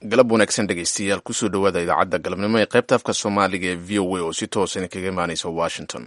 galab wanaagsan dhegaystayaal kusoo dhowaada idaacadda galabnimo ee qaybta afka soomaaliga ee v o a oo si toosan kaga imaanaysa washington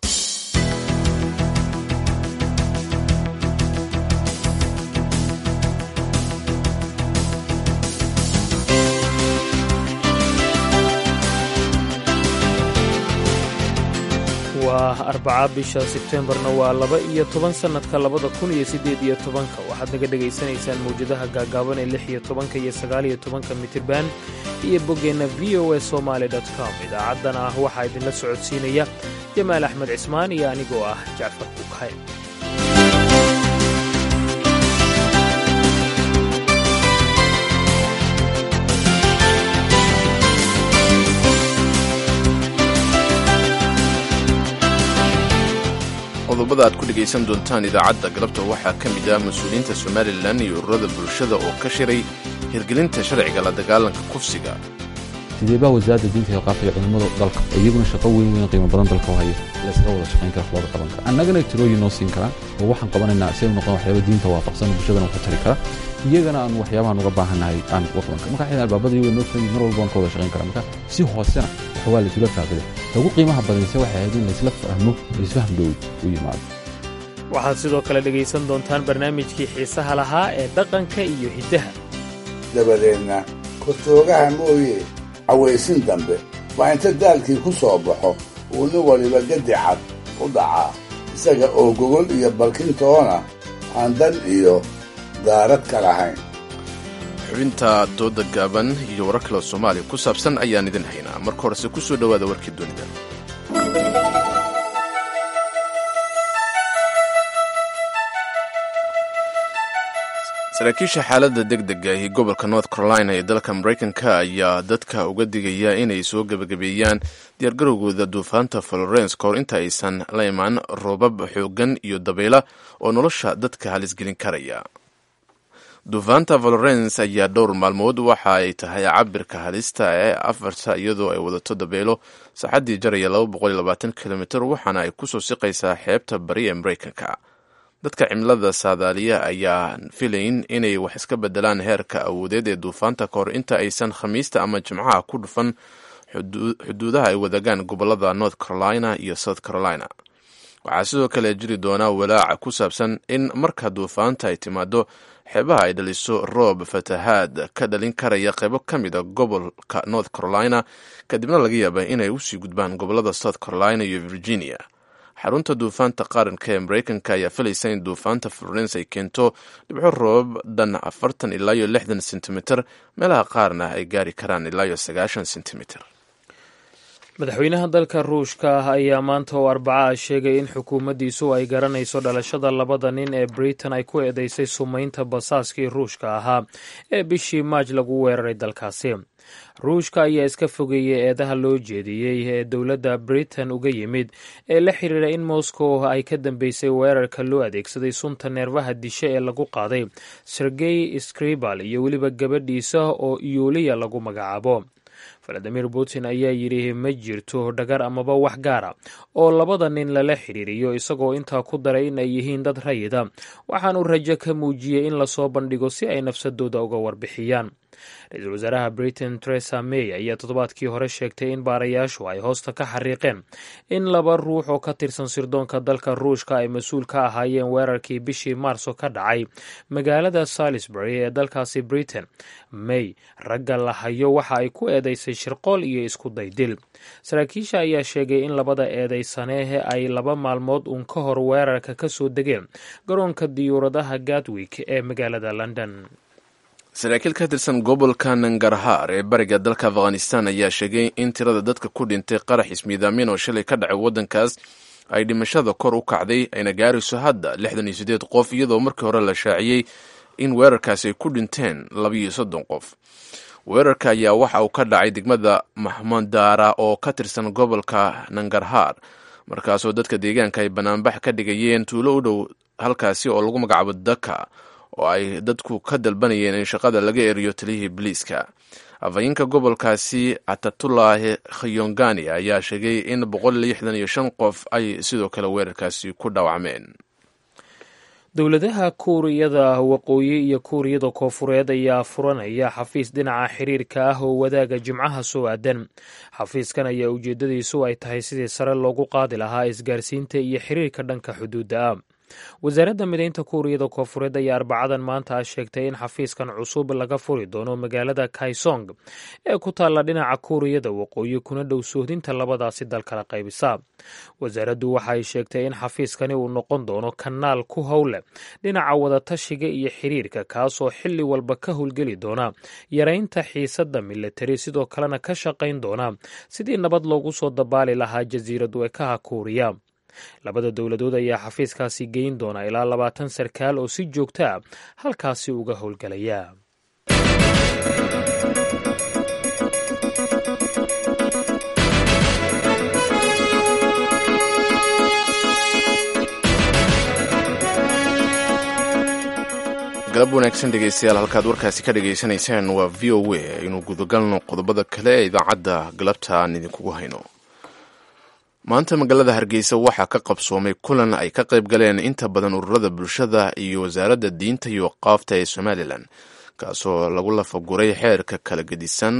waa arbaca bisha sebteembarna waa laba iyo toban sannadka labada kun iyo siddeed iyo tobanka waxaad naga dhegaysanaysaan mawjadaha gaagaaban ee lix iyo tobanka iyo sagaal iyo tobanka mitirban iyo boggeenna v o e somaali com idaacaddan ah waxaa idinla socodsiinaya jamaal axmed cismaan iyo anigoo ah jacfar bukhay qodobada aad ku dhegaysan doontaan idaacadda galabta waxaa ka mid ah mas-uuliyiinta somalilan iyo ururada bulshada oo ka shiray hirgelinta sharciga la dagaalanka kufsiga sideebaa wasaaradda diinta iyo qaabka iyo culimmada dalka iyaguna shaqo weyn weyn qiimo badan dalka u haya laysaga wada shaqayn kara looga qaban kara annagana tirooyin noo siin karaa oo waxaan qabanaynaa si ay u noqon waxyaaba diinta waafaqsan bulshadana waxu tari kara iyagana aan waxyaabahan uga baahannahay aan uga qaban kara marka xidhan albaabada iyaga noo furan mar walba waan ka wada shaqayn kara marka si hoosena waxa waa laysula faaqida ugu qiimaha badanse waxay ahayd in laysla fahmo laysfaham dhow u yimaado waxaad sidoo kale dhegaysan doontaan barnaamijkii xiisaha lahaa ee dhaqanka iyo hiddaha dabadeedna kortoogaha mooye cawaysin dambe waa inta daalkii ku soo baxo uu nin waliba gedi cad u dhacaa isaga oo gogol iyo balkintoona aan dan iyo daarad ka lahayn xubinta dooda gaaban iyo warar kale oo soomaaliya ku saabsan ayaan idin haynaa marka horese ku soo dhowaada warkii dunida saraakiisha xaaladda deg dega ahi gobolka north carolina ee dalka maraykanka ayaa dadka uga digaya inay soo gebagabeeyaan diyaargarowgooda duufaanta florence kahor inta aysan la imaan roobab xoogan iyo dabayla oo nolosha dadka halisgelin karaya duufaanta valorence ayaa dhowr maalmood waxa ay tahay cabirka halista ee afarta iyadoo ay wadato dabeelo saaxaddii jaraya kilomiter waxaana ay kusoo siqaysaa xeebta bari ee maraykanka dadka cimilada saadaaliya ayaa filayn inay wax iska bedelaan heerka awoodeed ee duufaanta kahor inta aysan khamiista ama jimcaha ku dhufan xuduudaha ay wadagaan gobolada north carolina iyo south carolina waxaa sidoo kale jiri doonaa walaaca ku saabsan in marka duufaanta ay timaado xeebaha ay dhaliso roob fatahaad ka dhalin karaya qaybo ka mid a gobolka north carolina kadibna laga yaaba inay usii gudbaan gobolada south carolina iyo virginia xarunta duufaanta qaranka ee maraykanka ayaa filaysa in duufaanta florence ay keento dhibco roobab dhan afartan ilaa iyo lixdan sentimitir meelaha qaarna ay gaari karaan ilaa iyo sagaashan sentimitir madaxweynaha dalka ruushka ah ayaa maanta oo arbaca ah sheegay in xukuumaddiisu ay garanayso dhalashada labada nin ee britain ay ku eedeysay sumaynta basaaskii ruushka ahaa ee bishii maaj lagu weeraray dalkaasi ruushka ayaa iska fogeeyey eedaha loo jeediyey ee dowladda britain uga yimid ee la xiriira in moscow ay ka dambeysay weerarka loo adeegsaday sunta neerfaha dishe ee lagu qaaday sergey skribal iyo weliba gabadhiisa oo yuuliya lagu magacaabo valadimir putin ayaa yidhi ma jirto dhagar amaba wax gaara oo labada nin lala xiriiriyo isagoo intaa ku daray in ay yihiin dad rayida waxaanuu rajo ka muujiyey in lasoo bandhigo si ay nafsadooda uga warbixiyaan ra-iisul wasaaraha britain teresa may ayaa toddobaadkii hore sheegtay in baarayaashu ay hoosta ka xariiqeen in laba ruux oo ka tirsan sirdoonka dalka ruushka ay mas-uul ka ahaayeen weerarkii bishii maarso ka dhacay magaalada salisbury ee dalkaasi britain may ragga la hayo waxa ay ku eedeysay shirqool iyo isku daydil saraakiisha ayaa sheegay in labada eedeysanehe ay laba maalmood uun ka hor weerarka ka soo degeen garoonka diyuuradaha gatwick ee magaalada london saraakiil ka tirsan gobolka nangarhaar ee bariga dalka afghanistan ayaa sheegay in tirada dadka ku dhintay qarax ismiidaamin oo shalay ka dhacay waddankaas ay dhimashada kor u kacday ayna gaarayso hadda lixdan iyo siddeed qof iyadoo markii hore la shaaciyey in weerarkaasi ay ku dhinteen labiiyo soddon qof weerarka ayaa waxa uu ka dhacay degmada mahmadaara oo ka tirsan gobolka nangarhaar markaasoo dadka deegaanka ay banaanbax ka dhigayeen tuulo u dhow halkaasi oo lagu magacaabo daka oo ay dadku ka dalbanayeen in shaqada laga eriyo taliyihii biliiska afhayeenka gobolkaasi atatulahi khayongani ayaa sheegay in boqol lixdan iyo shan qof ay sidoo kale weerarkaasi ku dhaawacmeen dowladaha kuuriyada waqooyi iyo kuuriyada koofureed ayaa furanaya xafiis dhinaca xiriirka ah oo wadaaga jimcaha soo aadan xafiiskan ayaa ujeedadiisu ay tahay sidii sare loogu qaadi lahaa isgaarsiinta iyo xiriirka dhanka xuduudda ah wasaaradda mideynta kuuriyada koofureed ayaa arbacadan maanta sheegtay in xafiiskan cusub laga furi doono magaalada kaisong ee ku taalla dhinaca kuuriyada waqooyi kuna dhow sohdinta labadaasi dal kala qaybisa wasaaraddu waxa ay sheegtay in xafiiskani uu noqon doono kanaal ku howle dhinaca wadatashiga iyo xiriirka kaasoo xilli walba ka howlgeli doona yaraynta xiisadda milatari sidoo kalena ka shaqayn doona sidii nabad loogu soo dabaali lahaa jasiirad weekaha kuuriya labada dowladood ayaa xafiiskaasi geyn doona ilaa labaatan sarkaal oo si joogto a halkaasi uga howlgelaya galab wanaagsan dhegeystayaal halkaad warkaasi ka dhagaysanaysaan waa v o a aynu gudagalno qodobada kale ee idaacadda galabta aan idinkugu hayno maanta magaalada hargeysa waxaa ka qabsoomay kulan ay ka qayb galeen inta badan ururada bulshada iyo wasaaradda diinta iyo qaafta ee somalilan kaasoo lagu lafaguray xeerka kala gedisan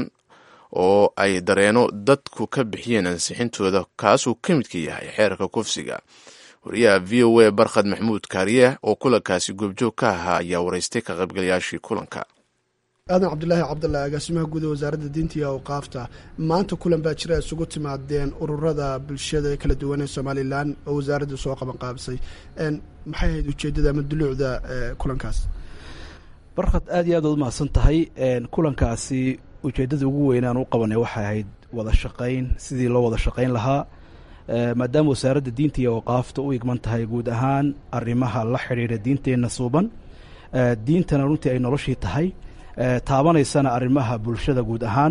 oo ay dareeno dadku ka bixiyeen ansixintooda kaasuu ka midka yahay xeerka kufsiga wariyaha v o a barkhad maxamuud kaariye oo kulankaasi goobjoog ka ahaa ayaa waraystay ka qaybgalayaashii kulanka aadan cabdulaahi cabdalla agaasimaha guud ee wasaaradda diinta iyo awqaafta maanta kulan baa jira isugu timaadeen ururada bulshada kala duwan ee somalilan oo wasaaraddu soo qaban qaabisay maxay ahayd ujeeddada ama duluucda kulankaas barkhad aad iyo aad ood umahadsan tahay kulankaasi ujeeddada ugu weynaan u qabanay waxay ahayd wada shaqayn sidii loo wada shaqayn lahaa maadaama wasaaradda diinta iyo awqaafta u igman tahay guud ahaan arrimaha la xidhiira diinteenna suuban diintana runtii ay noloshii tahay taabanaysana arrimaha bulshada guud ahaan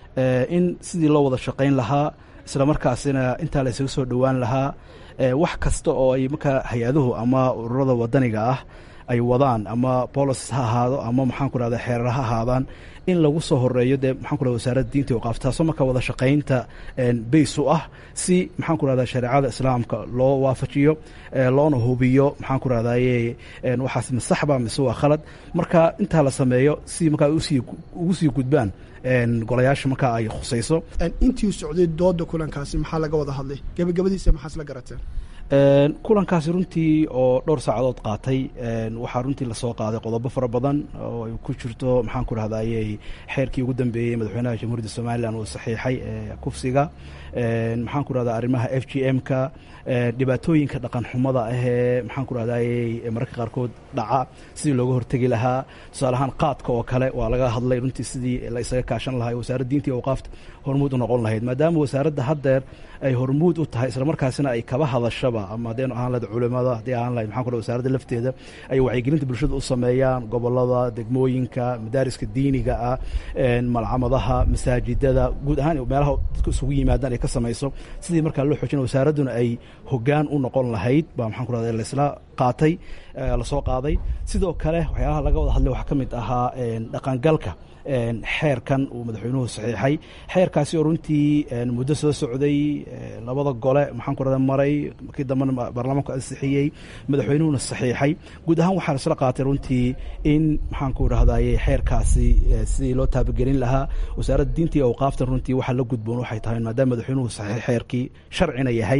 in sidii loo wada shaqayn lahaa isla markaasina intaa la isaga soo dhowaan lahaa wax kasta oo ay markaa hay-aduhu ama ururada wadaniga ah ay wadaan ama bolicis ha ahaado ama maxaan ku rahda xeerar ha ahaadaan in lagu soo horeeyo dee maxaan ku rahda wasaaradda diinta waqaaf taasoo markaa wada shaqaynta bays u ah si maxaan ku rahda shareecada islaamka loo waafajiyo loona hubiyo maxaan ku rahdaye waxaas masaxba mise waa khalad marka intaa la sameeyo si markaa usii ugu sii gudbaan golayaasha markaa ay khusayso intii socday dooda kulankaasi maxaa laga wada hadlay gebagabadiisa maxaas la garateen kulankaasi runtii oo dhowr saacadood qaatay waxaa runtii lasoo qaaday qodobo fara badan oo ay ku jirto maxaan ku rahdaye xeerkii ugu dambeeyey madaxweynaha jamhuuriyadda somalilan uu saxiixay kufsiga maxaan ku rahdaa arrimaha f g m ka dhibaatooyinka dhaqan xumada ahee maxaan ku rahdaye mararka qaarkood dhaca sidii looga hortegi lahaa tusaale ahaan qaadka oo kale waa laga hadlay runtii sidii la isaga kaashan lahaa wasaaradda diinta iyo awqaafta hormuud u noqon lahayd maadaama wasaaradda haddeer ay hormuud u tahay isla markaasina ay kaba hadashaba ama haddaynu ahaan lahayd culimada haddii ahaan lahayd maxaan ku wasaaradda lafteeda ay wacyigelinta bulshada u sameeyaan gobolada degmooyinka madaariska diiniga ah malcamadaha masaajidada guud ahaan meelaha dadku isugu yimaadaan ay ka samayso sidii markaa loo xoojina wasaaradduna ay hoggaan u noqon lahayd baa maxaan ku rahda laisla qaatay lasoo qaaday sidoo kale waxyaalaha laga wada hadlay waxaa ka mid ahaa dhaqangalka xeerkan uu madaxweynuhu saxiixay xeerkaasi oo runtii muddo soo socday labada gole maxaan ku rahda maray markii dambena baarlamaanku ansixiyey madaxweynuhuna saxiixay guud ahaan waxaa isla qaatay runtii in maxaan ku rahdaye xeerkaasi sidii loo taabagelin lahaa wasaaradda diinta iyo awqaaftan runtii waxaa la gudboon waxay tahay maadaama madaxweynuhu saxiix xeerkii sharcina yahay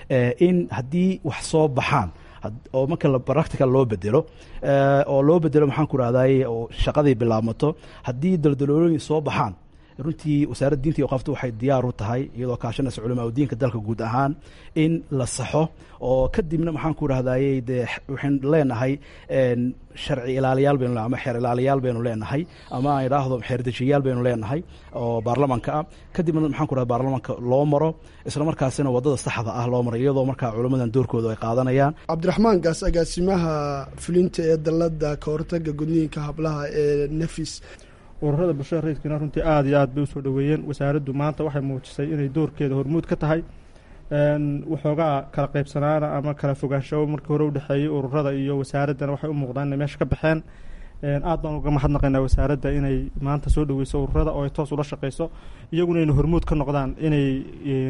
in haddii wax soo baxaan oo marka practical loo bedelo oo loo bedelo maxaan ku rahdaye oo shaqadii bilaabmato haddii daldaloolooyin soo baxaan runtii wasaaradda diinta iyo qafta waxay diyaar u tahay iyadoo kaashanaysa culamaa udiinka dalka guud ahaan in la saxo oo kadibna maxaan ku rahdaye dee waxaynu leenahay sharci ilaaliyaal baynu ama xeer ilaaliyaal baynu leenahay ama aan idhaahdo xeerdejiyayaal baynu leenahay oo baarlamaanka ah kadibna maxaan ku rahda baarlamaanka loo maro isla markaasina waddada saxda ah loo maro iyadoo markaa culammadan doorkooda ay qaadanayaan cabdiraxmaan gaas agaasimaha fulinta ee dalladda ka hortaga gudniinka hablaha ee nefis ururada bulshada rayidkiina runtii aada iyo aad bay usoo dhoweeyeen wasaaraddu maanta waxay muujisay inay doorkeeda hormuud ka tahay waxoogaa kala qaybsanaana ama kala fogaanshawo markii hore udhexeeyey ururada iyo wasaaraddana waxay u muuqdaan inay meesha ka baxeen aad baan uga mahadnaqaynaa wasaaradda inay maanta soo dhoweyso ururada oo ay toos ula shaqeyso iyaguna inay hormuud ka noqdaan inay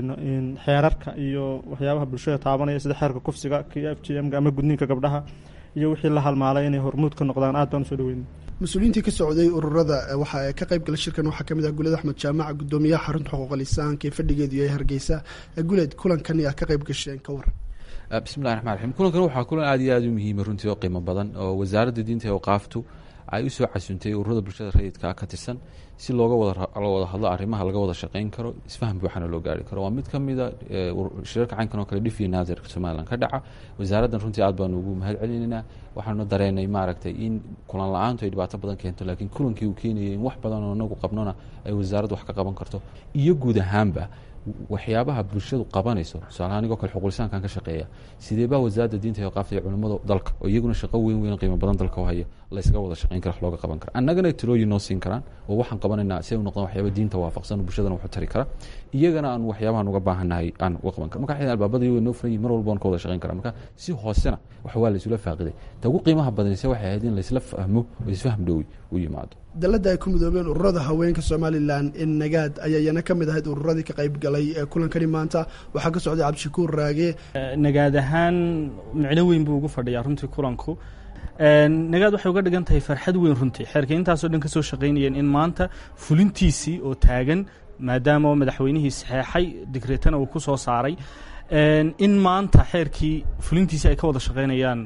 xeerarka iyo waxyaabaha bulshada taabanaya sida xeerka kufsiga k f g m-ga ama gudniinka gabdhaha iyo wixii la halmaalay inay hormuud ka noqdaan aad baan usoo dhaweynay mas-uuliyiintii ka socday ururada waxa ka qayb gala shirkan waxaa kamid ah guled axmed jaamac gudoomiyaha xarunta xuquuqa lisaanka ee fadhigeedu yahay hargeysa guled kulankan yaa ka qayb gasheen ka war bismillahi raxmaan raxiim kulankan waxaa kulan aad iyo aad u muhiima runtii oo qiimo badan oo wasaaradda diinta ee waqaaftu ay usoo casuuntay ururada bulshada rayidka ka tirsan si looga wada wada hadlo arrimaha laga wada shaqeyn karo isfaham buuxana loo gaari karo waa mid ka mida shirarka caynkan oo kale dhifiya naadirka somalilan ka dhaca wasaaraddan runtii aad baanu ugu mahad celinaynaa waxaanu dareenay maaragtay in kulan la-aantu ay dhibaato badan keento laakiin kulankii uu keenayay in wax badan oo inagu qabnona ay wasaaraddu wax ka qaban karto iyo guud ahaanba waxyaabaha bulshadu qabanayso tusaale anigoo kale xuqulisaankan ka shaqeeya sidee baa wasaaradda diinta iyo qaafta iyo culimmada dalka oo iyaguna shaqo weyn weyn qiimo badan dalka u haya laysaga wada shaqeyn kara wax looga qaban kara annagana talooyin noo siin karaan oo waxaan qabanaynaa si ay u noqdaan waxyaaba diinta waafaqsan oo bulshadana waxu tari kara iyagana aan waxyaabahan uga baahannahay aan uga qaban kara marka albaabada iyago noo furan yihin mar walba waan ka wada shaqeyn kara marka si hoosena wax waa laysula faaqiday ta ugu qiimaha badanise waxay ahayd in laysla fahmo oo isfaham dhowi u yimaado dalladda ay ku midoobeen ururada haweenka somalilan in nagaad ayaa iyana ka mid ahayd ururadii ka qayb galay ee kulankani maanta waxaa ka socday cabdishakuur raage nagaad ahaan micno weyn buu ugu fadhiyaa runtii kulanku nagaad waxay uga dhigan tahay farxad weyn runtii xeerka intaasoo dhan ka soo shaqaynayeen in maanta fulintiisii oo taagan maadaama madaxweynihii saxeexay digreetana uu ku soo saaray in maanta xeerkii fulintiisii ay ka wada shaqaynayaan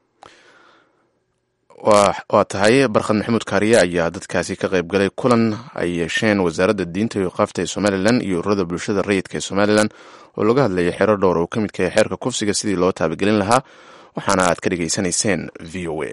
waa tahay barkhad maxamuud kaariye ayaa dadkaasi ka qayb galay kulan ay yeesheen wasaaradda diinta iyo qaafta ee somalilan iyo ururada bulshada rayidka ee somalilan oo laga hadlayay xero dhowr oo ka midka yahay xeerka kufsiga sidii loo taabagelin lahaa waxaana aad ka dhegaysanayseen v o a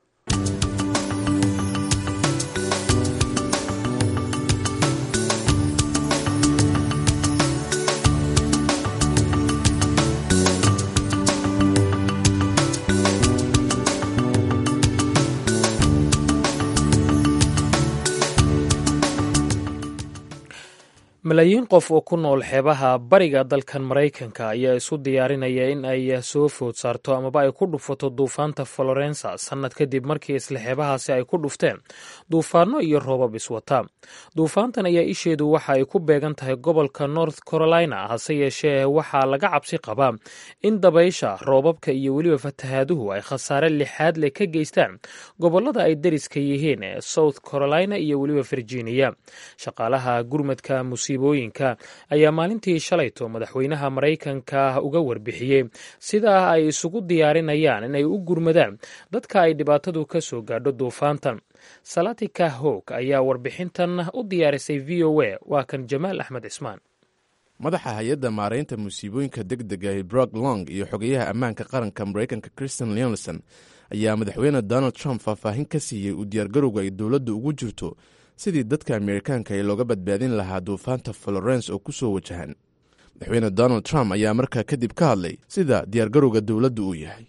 malaayiin qof oo ku nool xeebaha bariga dalkan maraykanka ayaa isu diyaarinaya in ay soo food saarto amaba ay ku dhufato duufaanta florensa sannad kadib markii isla xeebahaasi ay ku dhufteen duufaano iyo roobab iswata duufaantan ayaa isheedu waxa ay ku beegan tahay gobolka north carolina hase yeeshee waxaa laga cabsi qabaa in dabaysha roobabka iyo weliba fatahaaduhu ay khasaare lixaad leh ka geystaan gobolada ay dariska yihiin ee south carolina iyo weliba virginia shaqaalaha gurmadka musiibooyinka ayaa maalintii shalayto madaxweynaha maraykanka uga warbixiyey sidaa ay isugu diyaarinayaan inay u gurmadaan dadka ay dhibaatadu ka soo gaadho duufaantan salatika howg ayaa warbixintan u diyaarisay v o a waa kan jamaal axmed cismaan madaxa hay-adda maaraynta musiibooyinka deg dega ee brok long iyo xogeyaha ammaanka qaranka maraykanka christian leonson ayaa madaxweyne donald trump faahfaahin ka siiyey uu diyaargarowga ay dowladda ugu jirto sidii dadka amerikaanka ee looga badbaadin lahaa duufaanta florence oo ku soo wajahan madaxweyne donald trump ayaa markaa kadib ka hadlay sida diyaargarowga dowladda uu yahay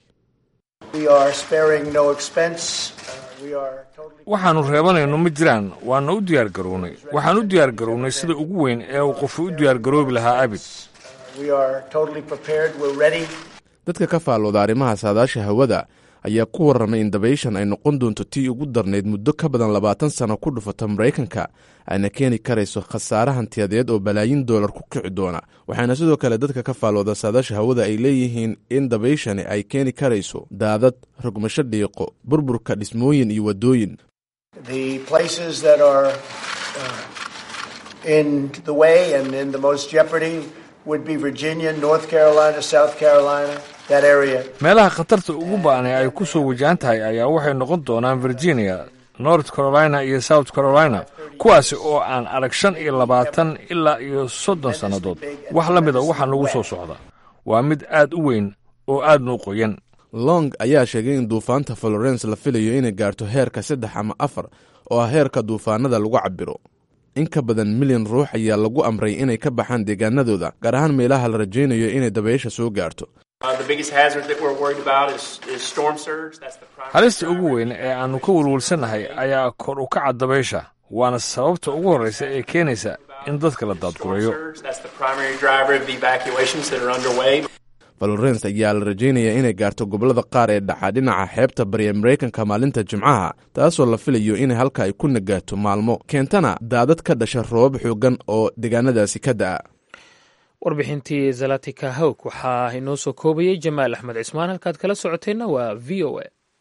waxaannu reebanayno ma jiraan waana u diyaargarownay waxaan u diyaargarownay sida ugu weyn ee uu qofu u diyaargaroobi lahaa abid dadka ka faallooda arrimaha saadaasha hawada ayaa ku warramay in dabayshan ay noqon doonto tii ugu darnayd muddo ka badan labaatan sano ku dhufata maraykanka ayna keeni karayso khasaare hantiyadeed oo balaayin doolar ku kici doona waxaana sidoo kale dadka ka faallooda saadaasha hawada ay leeyihiin in dabayshani ay keeni karayso daadad rogmasho dhiiqo burburka dhismooyin iyo waddooyin meelaha khatarta ugu ba'anay ay ku soo wajahan tahay ayaa waxay noqon doonaan virginia north carolina iyo south carolina kuwaasi oo aan arag shan iyo labaatan ilaa iyo soddon sannadood wax la mida waxaa nagu soo socda waa mid aad u weyn oo aadnu qoyan long ayaa sheegay in duufaanta florence la filayo inay gaarto heerka saddex ama afar oo ah heerka duufaanada lagu cabiro in ka badan milyan ruux ayaa lagu amray inay ka baxaan deegaanadooda gaar ahaan meelaha la rajaynayo inay dabaysha soo gaarto halista ugu weyn ee aannu ka welwelsannahay ayaa kor u kaca dabaysha waana sababta ugu horraysa ee keenaysa in dadka la daadgureeyo florence ayaa la rajaynayaa inay gaarto gobollada qaar ee dhaxa dhinaca xeebta bari ee maraykanka maalinta jimcaha taasoo la filayo inay halka ay ku nagaato maalmo keentana daadad ka dhasha roobab xoogan oo deegaanadaasi ka da'a warbixintii zalatika hawg waxaa inoo soo koobayey jamaal axmed cismaan halkaad kala socoteenna waa v o a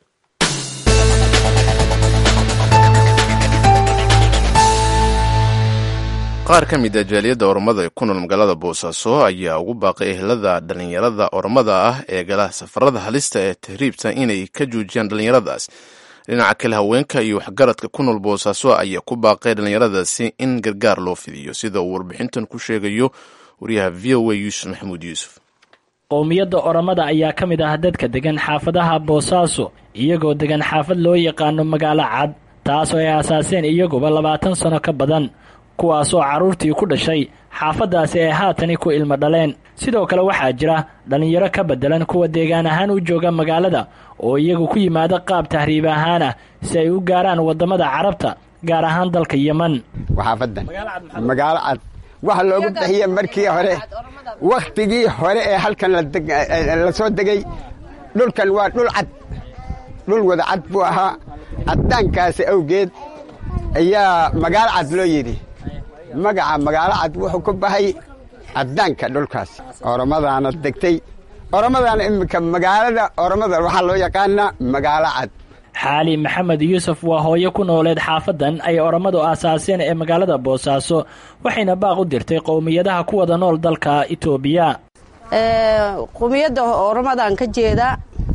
qaar ka mid a jaaliyadda oromada ee ku nool magaalada boosaaso ayaa ugu baaqay ehelada dhallinyarada oromada ah ee gala safarada halista ee tahriibta inay ka joojiyaan dhallinyaradaas dhinaca kale haweenka iyo waxgaradka ku nool boosaaso ayaa ku baaqay dhallinyaradaasi in gargaar loo fidiyo sida uu warbixintan ku sheegayo wariyaha v o a yuusuf maxamuud yuusuf qowmiyadda oromada ayaa ka mid ah dadka degan xaafadaha boosaaso iyagoo degan xaafad loo yaqaano magaalo cad taasoo ay aasaaseen iyaguba labaatan sano ka badan kuwaasoo carruurtii ku dhashay xaafaddaasi ay haatani ku ilmo dhaleen sidoo kale waxaa jira dhallinyaro ka beddelan kuwa deegaan ahaan u jooga magaalada oo iyagu ku yimaada qaab tahriib ahaan ah si ay u gaaraan waddamada carabta gaar ahaan dalka yeman xaafadan magaalo cad waxa loogu bixiye markii hore wakhtigii hore ee halkan la soo degay dhulkan waa dhul cad dhul wada cad buu ahaa caddaankaasi awgeed ayaa magaalo cad loo yidhi magaca magaalo cad wuxuu ku bahay caddaanka dhulkaas oromadaana degtay oromadaana iminka magaalada oromada waxaa loo yaqaanaa magaalo cad xaali maxamed yuusuf waa hooyo ku nooleed xaafadan ay orommadu aasaaseen ee magaalada boosaaso waxayna baaq u dirtay qowmiyadaha ku wada nool dalka itoobiya qowmiyadda oromadan ka jeedaa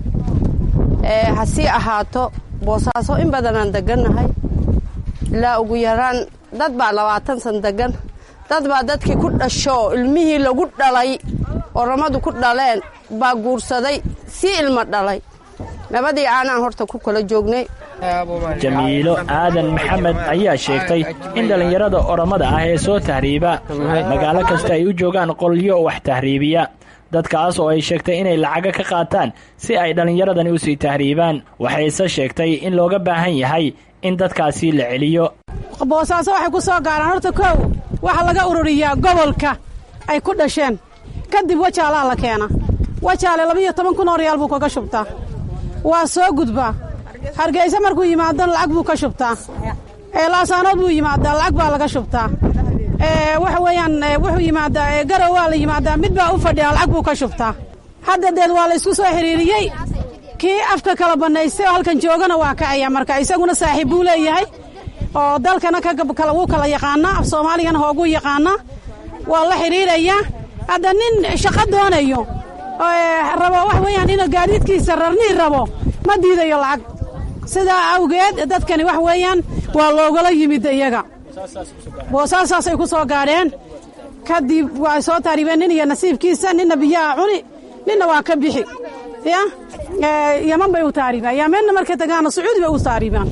hasii ahaato boosaaso in badanaan degannahay ilaa ugu yaraan dad baa labaatan san degan dad baa dadkii ku dhasho ilmihii lagu dhalay oromadu ku dhaleen baa guursaday sii ilmo dhalay labadii aanaan horta ku kala joognay jamiilo aadan maxamed ayaa sheegtay in dhallinyarada oromada ah ee soo tahriiba magaalo kasta ay u joogaan qolyo wax tahriibiya dadkaas oo ay sheegtay inay lacaga ka qaataan si ay dhallinyaradani u sii tahriibaan waxayse sheegtay in looga baahan yahay in dadkaasi la celiyo boosaaso waxay ku soo gaaraan horta kow waxaa laga ururiyaa gobolka ay ku dhasheen kadib wajaalaa la keena wajaale labiiyo toban kun oo riyaal buu kaga shubtaa waa soo gudbaa hargeysa markuu yimaado lacag buu ka shubtaa laasaanood buu yimaadaa lacag baa laga shubtaa waxa weeyaan wuxuu yimaadaa garow waa la yimaadaa mid baa u fadhiya lacag buu ka shubtaa hadda deed waa la isku soo xiriiriyey kii afka kala bannaystay oo halkan joogana waa kacaya marka isaguna saaxiib buu leeyahay oo dalkana wuu kala yaqaanaa af soomaaligana hooguu yaqaanaa waa la xidhiirayaa hadda nin shaqo doonayo rabo wax weeyaan inuu gaadiidkiisa rarnii rabo ma diidayo lacag sidaa awgeed dadkani wax weeyaan waa loogala yimid iyaga boosaasaasay ku soo gaadheen kadib waa soo taariibeen nin iyo nasiibkiisa ninna biyaha cuni ninna waa ka bixi ya yaman bay u taariibaan yamenna markay tagaana sacuudi bay u taariibaan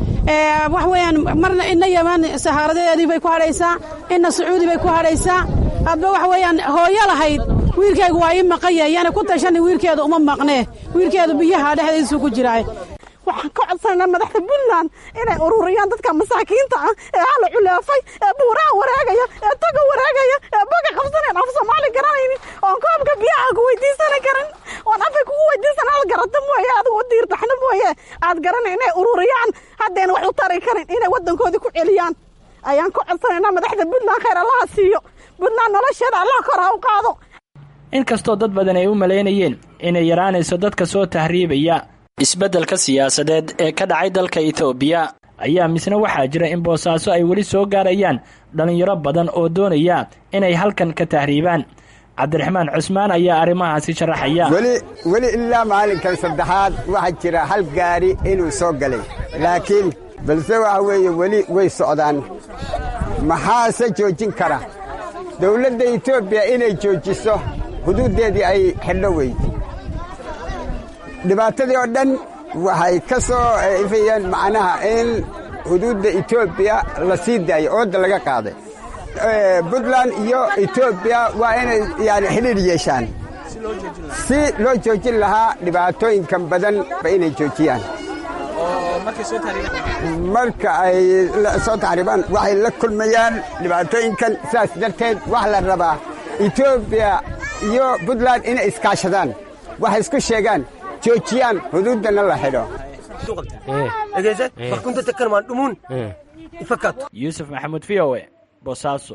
wax weeyaan marna ina yaman sahaaradeedii bay ku hadhaysaa ina sacuudi bay ku hadhaysaa hadba wax weeyaan hooyo lahayd wiilkaygu waa ii maqanya yaana ku tashani wiilkeedu uma maqnee wiilkeedu biyaha dhexdiisuu ku jiraay waxaan ka codsananaa madaxda puntland inay ururiyaan dadka masaakiinta ah ee hala culeefay ee buuraha waraagaya ee taga waraagaya ee baga qabsanayn af soomaali garanaynin oon koobka biyaha ku weydiisana karin oon afay kugu weydiisan aad garata mooye adigu u diirdaxno mooye aad garanay inay ururiyaan haddayna wax u tari karin inay waddankoodii ku celiyaan ayaan ka codsanaynaa madaxda puntland khayr allaha siiyo puntland nolosheeda allah kor ha u qaado inkastoo dad badan ay u malaynayeen inay yaraanayso dadka soo tahriibaya isbeddelka siyaasadeed ee ka dhacay dalka etoobiya ayaa misna waxaa jira in boosaaso ay weli soo gaarayaan dhallinyaro badan oo doonaya inay halkan ka tahriibaan cabdiraxmaan cusmaan ayaa arrimahaasi sharaxaya weli weli ilaa maalinkan saddexaad waxaa jira hal gaari inuu soo galay laakiin balse waxa weeye weli way socdaan maxaase joojin kara dawladda etoobiya inay joojiso xuduuddeedii ay xidho weyd dhibaatadii oo dhan waxay ka soo ifayeen macnaha in xuduudda etoobiya la sii daayay oodda laga qaaday puntland iyo etoobiya waa inay yani xidhiir yeeshaan si loo joojin lahaa dhibaatooyinkan badan ba inay joojiyaan marka ay soo taxriibaan waxay la kulmayaan dhibaatooyinkan sidaas darteed wax la rabaa etoobiya iyo puntland inay iskaashadaan waxay isku sheegaan joojiyaan xuduuddana la xidho yuusuf maxamuud v o e boosaaso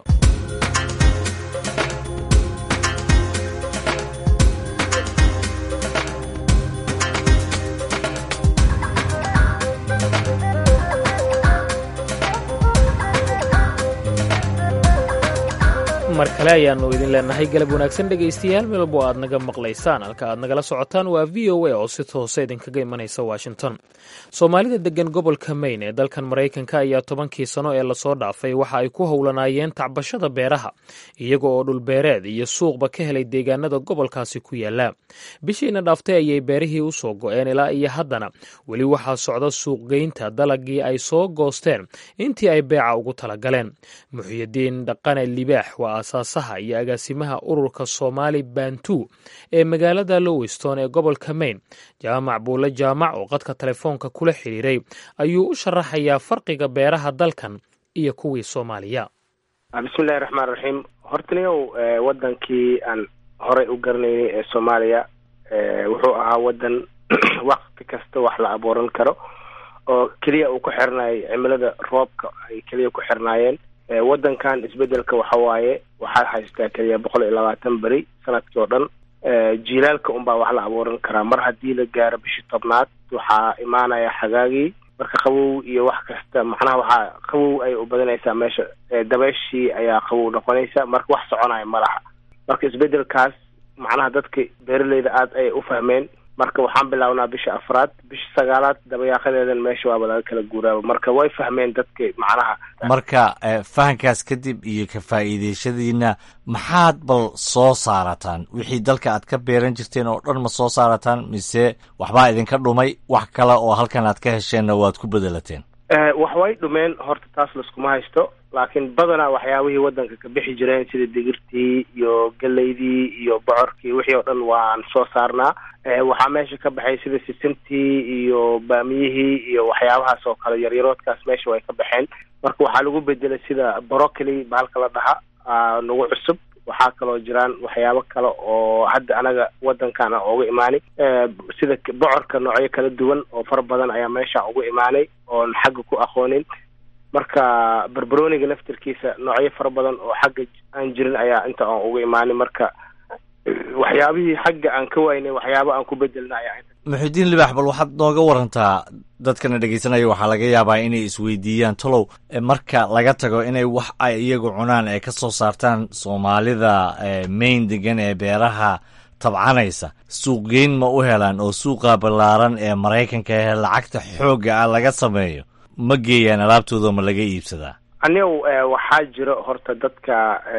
mar kale ayaannu idin leenahay galab wanaagsan dhegaystayaal meelbo aad naga maqlaysaan halka aad nagala socotaan waa v o a oo si toose idinkaga imanaysa washington soomaalida deggan gobolka maine ee dalkan maraykanka ayaa tobankii sano ee lasoo dhaafay waxa ay ku howlanaayeen tacbashada beeraha iyaga oo dhulbeereed iyo suuqba ka helay deegaanada gobolkaasi ku yaala bishiina dhaaftay ayay beerihii u soo go-een ilaa iyo haddana weli waxaa socda suuqgeynta dalagii ay soo goosteen intii ay beeca ugu talagaleen muxyidiin dhaqane libaax waa aasaasaha iyo agaasimaha ururka soomaali bantu ee magaalada lowiston ee gobolka maine jaamac buule jaamac oo qadka telefoonka kula xiriiray ayuu u sharaxayaa farqiga beeraha dalkan iyo kuwii soomaaliya bismillahi raxmaan raxiim hortaniyow wadankii aan horey u garanaynay ee soomaaliya wuxuu ahaa wadan wakti kasta wax la abuuran karo oo keliya uu ku xirnaayay cimilada roobka ay keliya ku xirnaayeen wadankan isbedelka waxa waaye waxaad haystaa keliya boqol iyo labaatan beri sanadkii oo dhan jiilaalka unbaa wax la abuuran karaa mar haddii la gaaro bishii tobnaad waxaa imaanaya xagaagii marka qabow iyo wax kasta macnaha waxaa qabow ay u badanaysaa meesha dabeeshii ayaa qabow noqonaysa marka wax soconaya ma laha marka isbedelkaas macnaha dadka beeraleyda aada ayay u fahmeen marka waxaan bilaabnaa bisha afraad bisha sagaalaad dabayaaqadeedan meesha waaba laga kala guuraaba marka way fahmeen dadka macnaha marka fahankaas kadib iyo ka faa'iideeshadiina maxaad bal soo saarataan wixii dalka aad ka beeran jirteen oo dhan ma soo saarataan mise waxbaa idinka dhumay wax kale oo halkan aad ka hesheenna waad ku bedelateen wax way dhumeen horta taas laskuma haysto laakiin badanaa waxyaabihii wadanka ka bixi jireen sida digirtii iyo geleydii iyo bocorkii wixii oo dhan waan soo saarnaa waxaa meesha ka baxay sida sisintii iyo baamiyihii iyo waxyaabahaas oo kale yaryaroodkaas meesha way ka baxeen marka waxaa lagu bedelay sida brocoli bahalka la dhaha nagu cusub waxaa kaloo jiraan waxyaabo kale oo hadda anaga wadankan a uga imaanay sida bocorka noocyo kala duwan oo fara badan ayaa meesha uga imaanay oon xagga ku aqoonin marka barbaroniga laftirkiisa noocyo fara badan oo xagga aan jirin ayaa inta aan uga imaanay marka waxyaabihii xagga aan ka waynay waxyaabo aan ku bedelna ayaa muxudiin libaax bal waxaad nooga warantaa dadkana dhegeysanaya waxaa laga yaabaa inay isweydiiyaan tolow marka laga tago inay wax ay iyagu cunaan ay ka soo saartaan soomaalida main degan ee beeraha tabcanaysa suuqgeyn ma u helaan oo suuqa ballaaran ee maraykanka ee lacagta xoogga ah laga sameeyo ma geeyaan alaabtooda ma laga iibsadaa anigu waxaa jiro horta dadka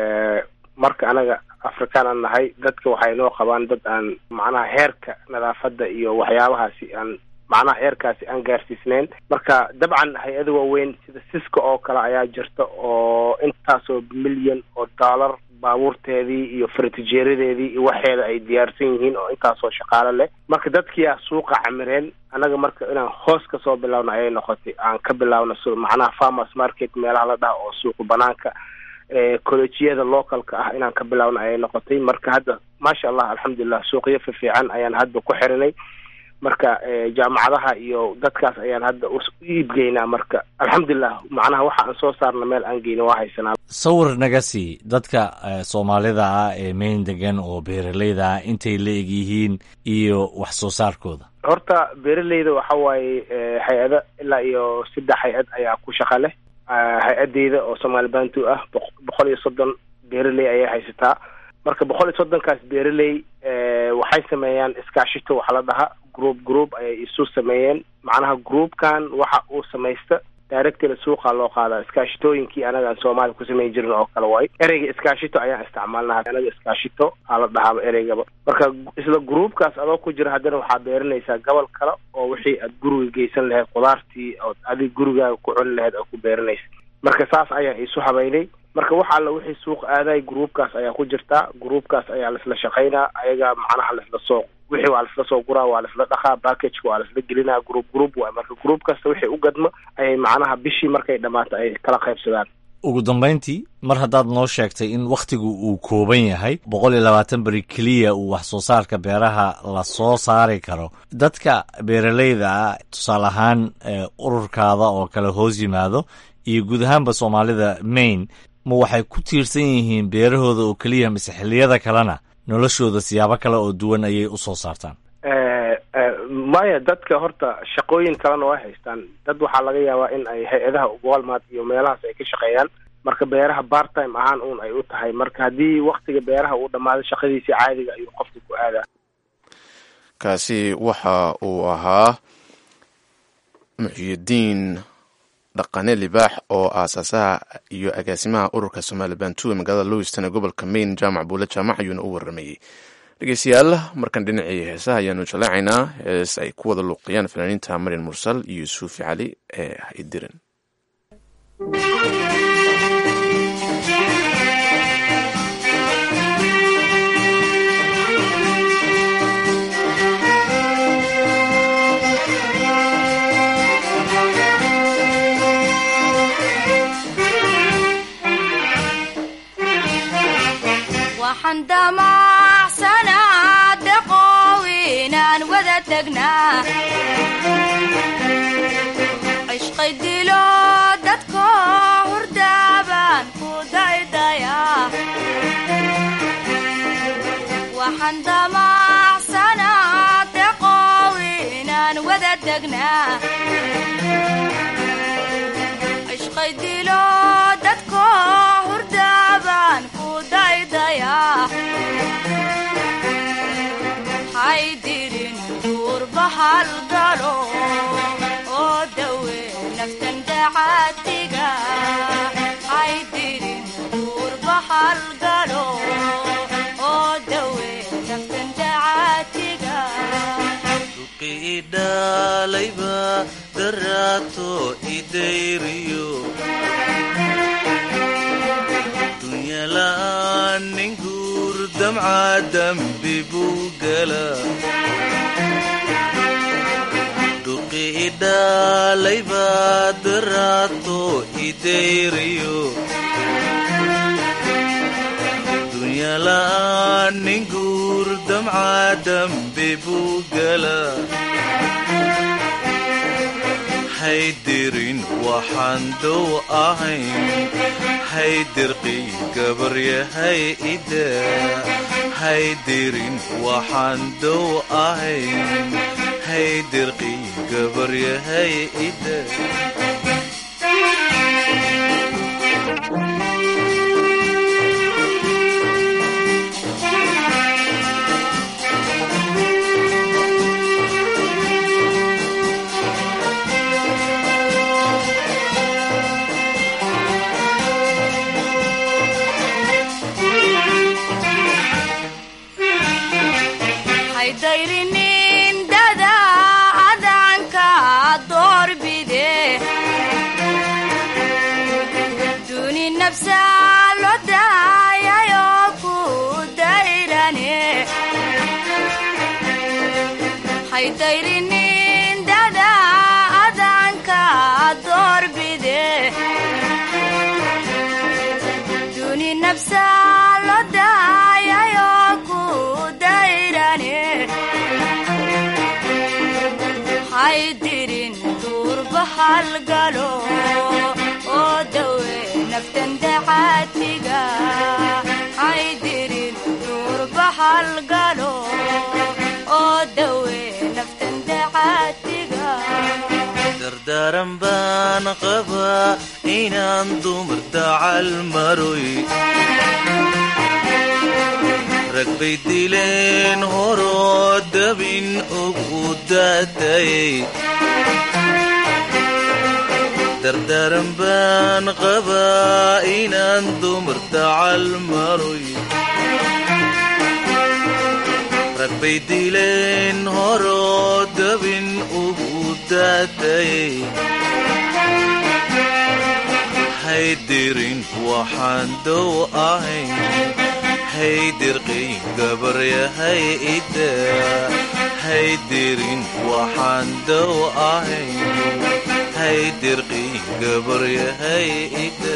marka anaga afrikaan aan nahay dadka waxay noo qabaan dad aan macnaha heerka nadaafadda iyo waxyaabahaasi aan macnaha heerkaasi aan gaarsiisneyn marka dabcan hay-ada waaweyn sida siska oo kale ayaa jirta oo intaasoo milyan oo dollar baabuurteedii iyo faratijeeradeedii iyo waxeeda ay diyaarsan yihiin oo intaasoo shaqaalo leh marka dadkiyaa suuqa camireen annaga marka inaan hoos ka soo bilaawno ayay noqotay aan ka bilaawno s macnaha farmers market meelaha la dhaha oo suuqa banaanka collejiyada localka ah inaan ka bilaawno ayay noqotay marka hadda maasha allah alxamdulilah suuqyo fifiican ayaan hadda ku xirinay marka jaamacadaha iyo dadkaas ayaan hadda u iibgeynaa marka alxamdulilah macnaha waxa aan soo saarna meel aan geyna waa haysanaa sawir naga sii dadka soomaalida ah ee mayn degan oo beeraleyda ah intay la eg yihiin iyo wax soo saarkooda horta beeraleyda waxa waaye hay-ada ilaa iyo saddex hay-ad ayaa ku shaqa leh hay-adeyda oo soomaali bantu ah boqol iyo soddon beeraley ayay haysataa marka boqol iyo soddonkaas beeraley waxay sameeyaan iskaashito waxa la dhaha group group ayay isu sameeyeen macnaha groupkan waxa uu samaysta directly suuqa loo qaadaa iskaashitooyinkii anaga aan soomaaliya ku samayn jirin oo kale waay ereyga iskaashito ayaan isticmaalnaa anaga iskaashito aa la dhahaaba ereygaba marka isla groupkaas adoo ku jira haddana waxaa beeranaysaa gobol kale oo wixii aad guriga geysan lahayd khudaartii ood adig gurigaaga ku cuni lahayd oo ku beeranaysa marka saas ayaan isu habaynay marka wax alla wixii suuq aaday groupkaas ayaa ku jirtaa groupkaas ayaa laisla shaqaynaa ayaga macnaha laisla soo wixii waa laisla soo guraa waa laisla dhaqaa packageka waa laisla gelinaa group group waay marka group kasta wixii u gadmo ayay macnaha bishii markay dhammaato ay kala qaybsadaan ugu dambayntii mar haddaad noo sheegtay in wakhtigu uu kooban yahay boqol iyo labaatan beri keliya uu wax soo saarka beeraha la soo saari karo dadka beeraleyda ah tusaale ahaan ururkaada oo kale hoos yimaado iyo guud ahaanba soomaalida maine ma waxay ku tiirsan yihiin beerahooda oo keliya mise xilliyada kalena noloshooda siyaabo kale oo duwan ayay u soo saartaan maya dadka horta shaqooyin kalena way haystaan dad waxaa laga yaabaa in ay hay-adaha walmart iyo meelahaas ay ka shaqeeyaan marka beeraha part time ahaan uun ay u tahay marka haddii waktiga beeraha uu dhammaado shaqadiisii caadiga ayuu qofka ku aadaa kaasi waxa uu ahaa muxyidiin dhaqane libaax oo aasaasaha iyo agaasimaha ururka somaali bantu ee magaalada lowiston ee gobolka maine jaamac buule jaamac ayuuna u waramayey dhegeystayaal markan dhinacii heesaha ayaanu jaleecaynaa hees ay ku wada luuqiyaan fanaaniinta marin mursal iyo suufi cali ee haydirin waxaan damacsanaa daqoow inaan wada tagnaa cishqay dilo dadko hurdaabaan ku daydayaa waxaan damacsanaa daqoow inaan wada tagnaa cishqay dilo dadko hurdaabaan ku daydayaa haydirin duurbahal galo oo dawe naftan dacaatiga haydirin duurbahal galo oo dawe naftan dacaatiga idhalayba daraato idayriyo dunyala'aan nin guur damca dambi buu gala dhuqi idhalayba daraato idayriyo dunyala'aan nin guur damca dambi buu gala haydirin waxaan dow ahayn haydirqii gabaryahay ida haydirin waxaan dow ahayn haydirqii gabaryahay ida haydhayrinin dada adanka doorbide duni nafsa lo daayayo ku dayrane haydhayrinin dada adanka doorbide duni nafsa lo daayayo ku dayrane haydirin duurbahal galo oo dawe naftan dacaatiga haydirin duurbahal galo oo dawe naftan dacaatiga dardaaran baan qabaa inaan dumar dacal maroy rag bay dileen horoo dabin ugu daatayay dardaaran baan qabaa inaan dumar dacal maroy rag bay dileen horoo dabin ugu daatayay haydirin waxaan dow ahayn haydirqii gabaryahay ida haydirin waxaan dow ahayn haydirqii gabaryahay ida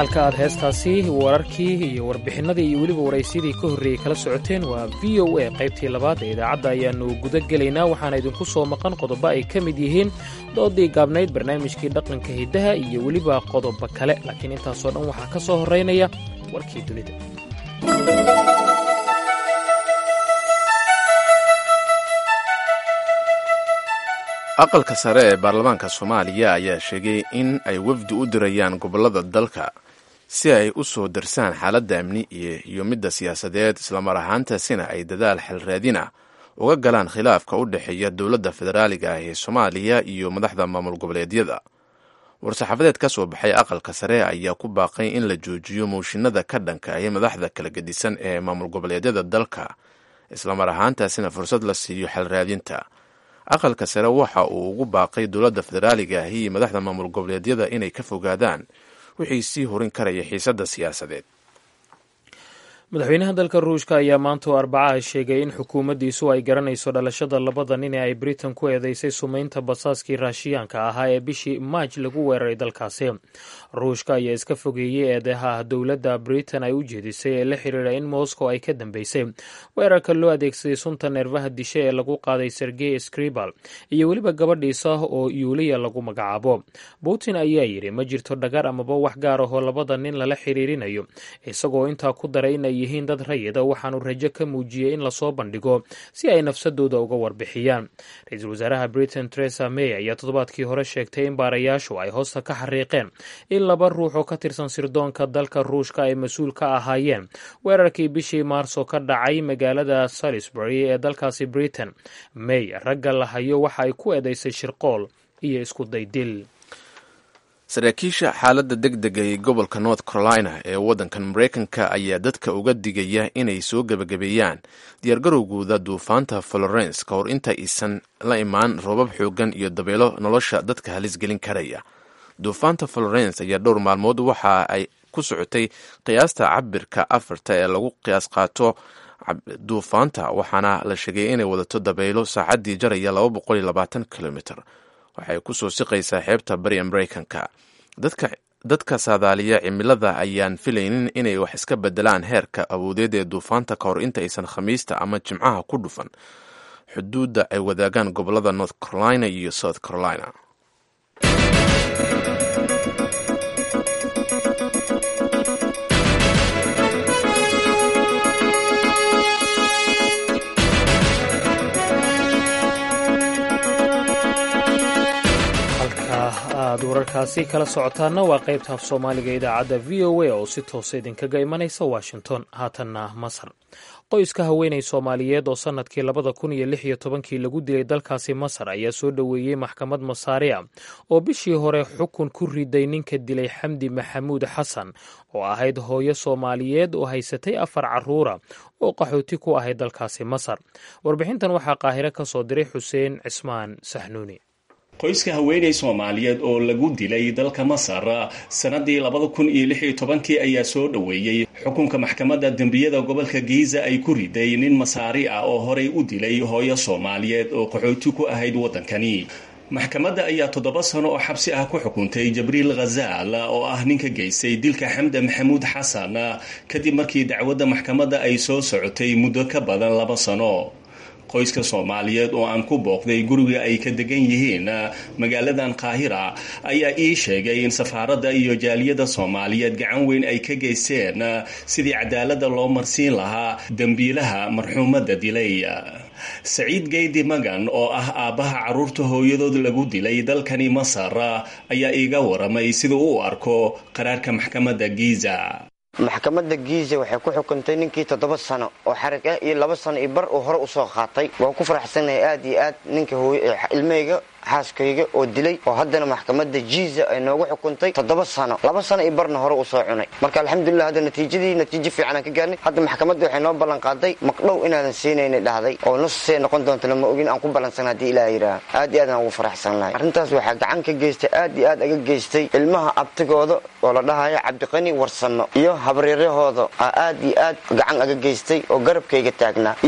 halka aad heestaasi wararkii iyo warbixinadii iyo weliba waraysyadii ka horreeyey kala socoteen waa v o a qaybtii labaad ee idaacadda ayaannu guda gelaynaa waxaana idinku soo maqan qodobo ay ka mid yihiin doodii gaabnayd barnaamijkii dhaqanka hiddaha iyo weliba qodobo kale laakiin intaasoo dhan waxaa ka soo horraynaya warkii dunida aqalka sare ee baarlamaanka soomaaliya ayaa sheegay in ay wafdi u dirayaan gobollada dalka si ay u soo darsaan xaaladda amni iyo midda siyaasadeed islamar ahaantaasina ay dadaal xelraadina uga galaan khilaafka u dhexeeya dowladda federaaliga ah ee soomaaliya iyo madaxda maamul goboleedyada war-saxaafadeed ka soo baxay aqalka sare ayaa ku baaqay in la joojiyo mooshinada ka dhanka ah madaxda kala gedisan ee maamul goboleedyada dalka islamar ahaantaasina fursad la siiyo xelraadinta aqalka sare waxa uu ugu baaqay dowladda federaaliga ahi iyo madaxda maamul goboleedyada inay ka fogaadaan wixii sii horin karaya xiisadda siyaasadeed madaxweynaha dalka ruushka ayaa maanta oo arbacaha sheegay in xukuumaddiisu ay garanayso dhalashada labada nin ee ay britain ku eedeysay sumaynta basaaskii raashiyaanka ahaa ee bishii maaj lagu weeraray dalkaasi ruushka ayaa iska fogeeyey eedeha dowladda britain ay u jeedisay ee la xiriira in moscow ay ka dambeysay weerarka loo adeegsaday sunta neerfaha dishe ee lagu qaaday sergey skribal iyo weliba gabadhiisa oo yuuliya lagu magacaabo putin ayaa yidhi ma jirto dhagar amaba wax gaar ahoo labada nin lala xiriirinayo isagoo intaa ku daray inay yihiin dad rayida waxaanu rajo ka muujiyey in lasoo bandhigo si ay nafsadooda uga warbixiyaan ra-iisul wasaaraha britain teresa may ayaa toddobaadkii hore sheegtay in baarayaashu ay hoosta ka xariiqeen in laba ruux oo ka tirsan sirdoonka dalka ruushka ay mas-uul ka ahaayeen weerarkii bishii maarso ka dhacay magaalada salisbury ee dalkaasi britain may ragga la hayo waxa ay ku eedeysay shirqool iyo isku daydil saraakiisha xaaladda deg dega ee gobolka north carolina ee waddankan maraykanka ayaa dadka uga digaya inay soo gebagabeeyaan diyaargarowgooda duufaanta florence ka hor inta aysan la imaan roobab xoogan iyo dabeelo nolosha dadka halis gelin karaya duufaanta florence ayaa dhowr maalmood waxa ay ku socotay qiyaasta cabirka afarta ee lagu qiyaas qaato duufaanta waxaana la sheegay inay wadato dabaylo saacaddii jaraya laba boqol iyo labaatan kilomitr waxay ku soo siqaysaa xeebta bariya maraykanka dadka saadaaliya cimilada ayaan filaynin inay wax iska bedelaan heerka awoodeed ee duufaanta ka hor inta aysan khamiista ama jimcaha ku dhufan xuduudda ay wadaagaan gobolada north carolina iyo south carolina aad wararkaasi kala socotaana waa qaybta af soomaaliga idaacadda v o a oo si toosa idinkaga imanaysa washington haatanna masar qoyska haweenay soomaaliyeed oo sannadkii labada kun iyo lix iyo tobankii lagu dilay dalkaasi masar ayaa soo dhoweeyey maxkamad masaariya oo bishii hore xukun ku riday ninka dilay xamdi maxamuud xasan oo ahayd hooyo soomaaliyeed oo haysatay afar caruura oo qaxooti ku ahayd dalkaasi masar warbixintan waxaa qaahire ka soo diray xuseen cismaan saxnuuni qoyska haweeney soomaaliyeed oo lagu dilay dalka masar sanadii labada kun iyo lix iyo tobankii ayaa soo dhoweeyey xukunka maxkamadda dembiyada gobolka giiza ay ku riday nin masaari ah oo horey u dilay hooyo soomaaliyeed oo qaxooti ku ahayd waddankani maxkamadda ayaa toddoba sano oo xabsi ah ku xukuntay jabriil khazaal oo ah ninka geystay dilka xamda maxamuud xasan kadib markii dacwadda maxkamadda ay soo socotay muddo ka badan laba sano qoyska soomaaliyeed oo aan ku booqday guriga ay ka degan yihiin magaaladan qaahira ayaa ii sheegay in safaaradda iyo jaaliyadda soomaaliyeed gacan weyn ay ka geysteen sidii cadaaladda loo marsiin lahaa dembiilaha marxuumadda dilay saciid geydi magan oo ah aabbaha carruurta hooyadood lagu dilay dalkani masar ayaa iiga waramay sida u arko qaraarka maxkamadda giiza maxkamadda giiza waxay ku xukuntay ninkii toddoba sano oo xarig ah iyo laba sano iyo bar uu hore usoo qaatay waan ku faraxsanahay aad iyo aad ninka ilmahayga xaaskayga oo dilay oo haddana maxkamadda jiiza ay noogu xukuntay toddoba sano laba sano iyo barna hore usoo cunay marka alxamdulilah hadda natiijadii natiijo fiicanaan ka gaarnay hadda maxkamadda waxay noo ballan qaaday maqdhow inaadan siinayna dhahday oo nusee noqon doonto lama ogin aan ku ballansan haddii ilaah yidhaah aad iyo aad aan ugu faraxsan lahay arrintaas waxaa gacan ka geystay aad iyo aad aga geystay ilmaha abtigooda oo la dhahayo cabdiqani warsanno iyo habaryarahooda aa aad iyo aad gacan aga geystay oo garabkayga taagnaa iyo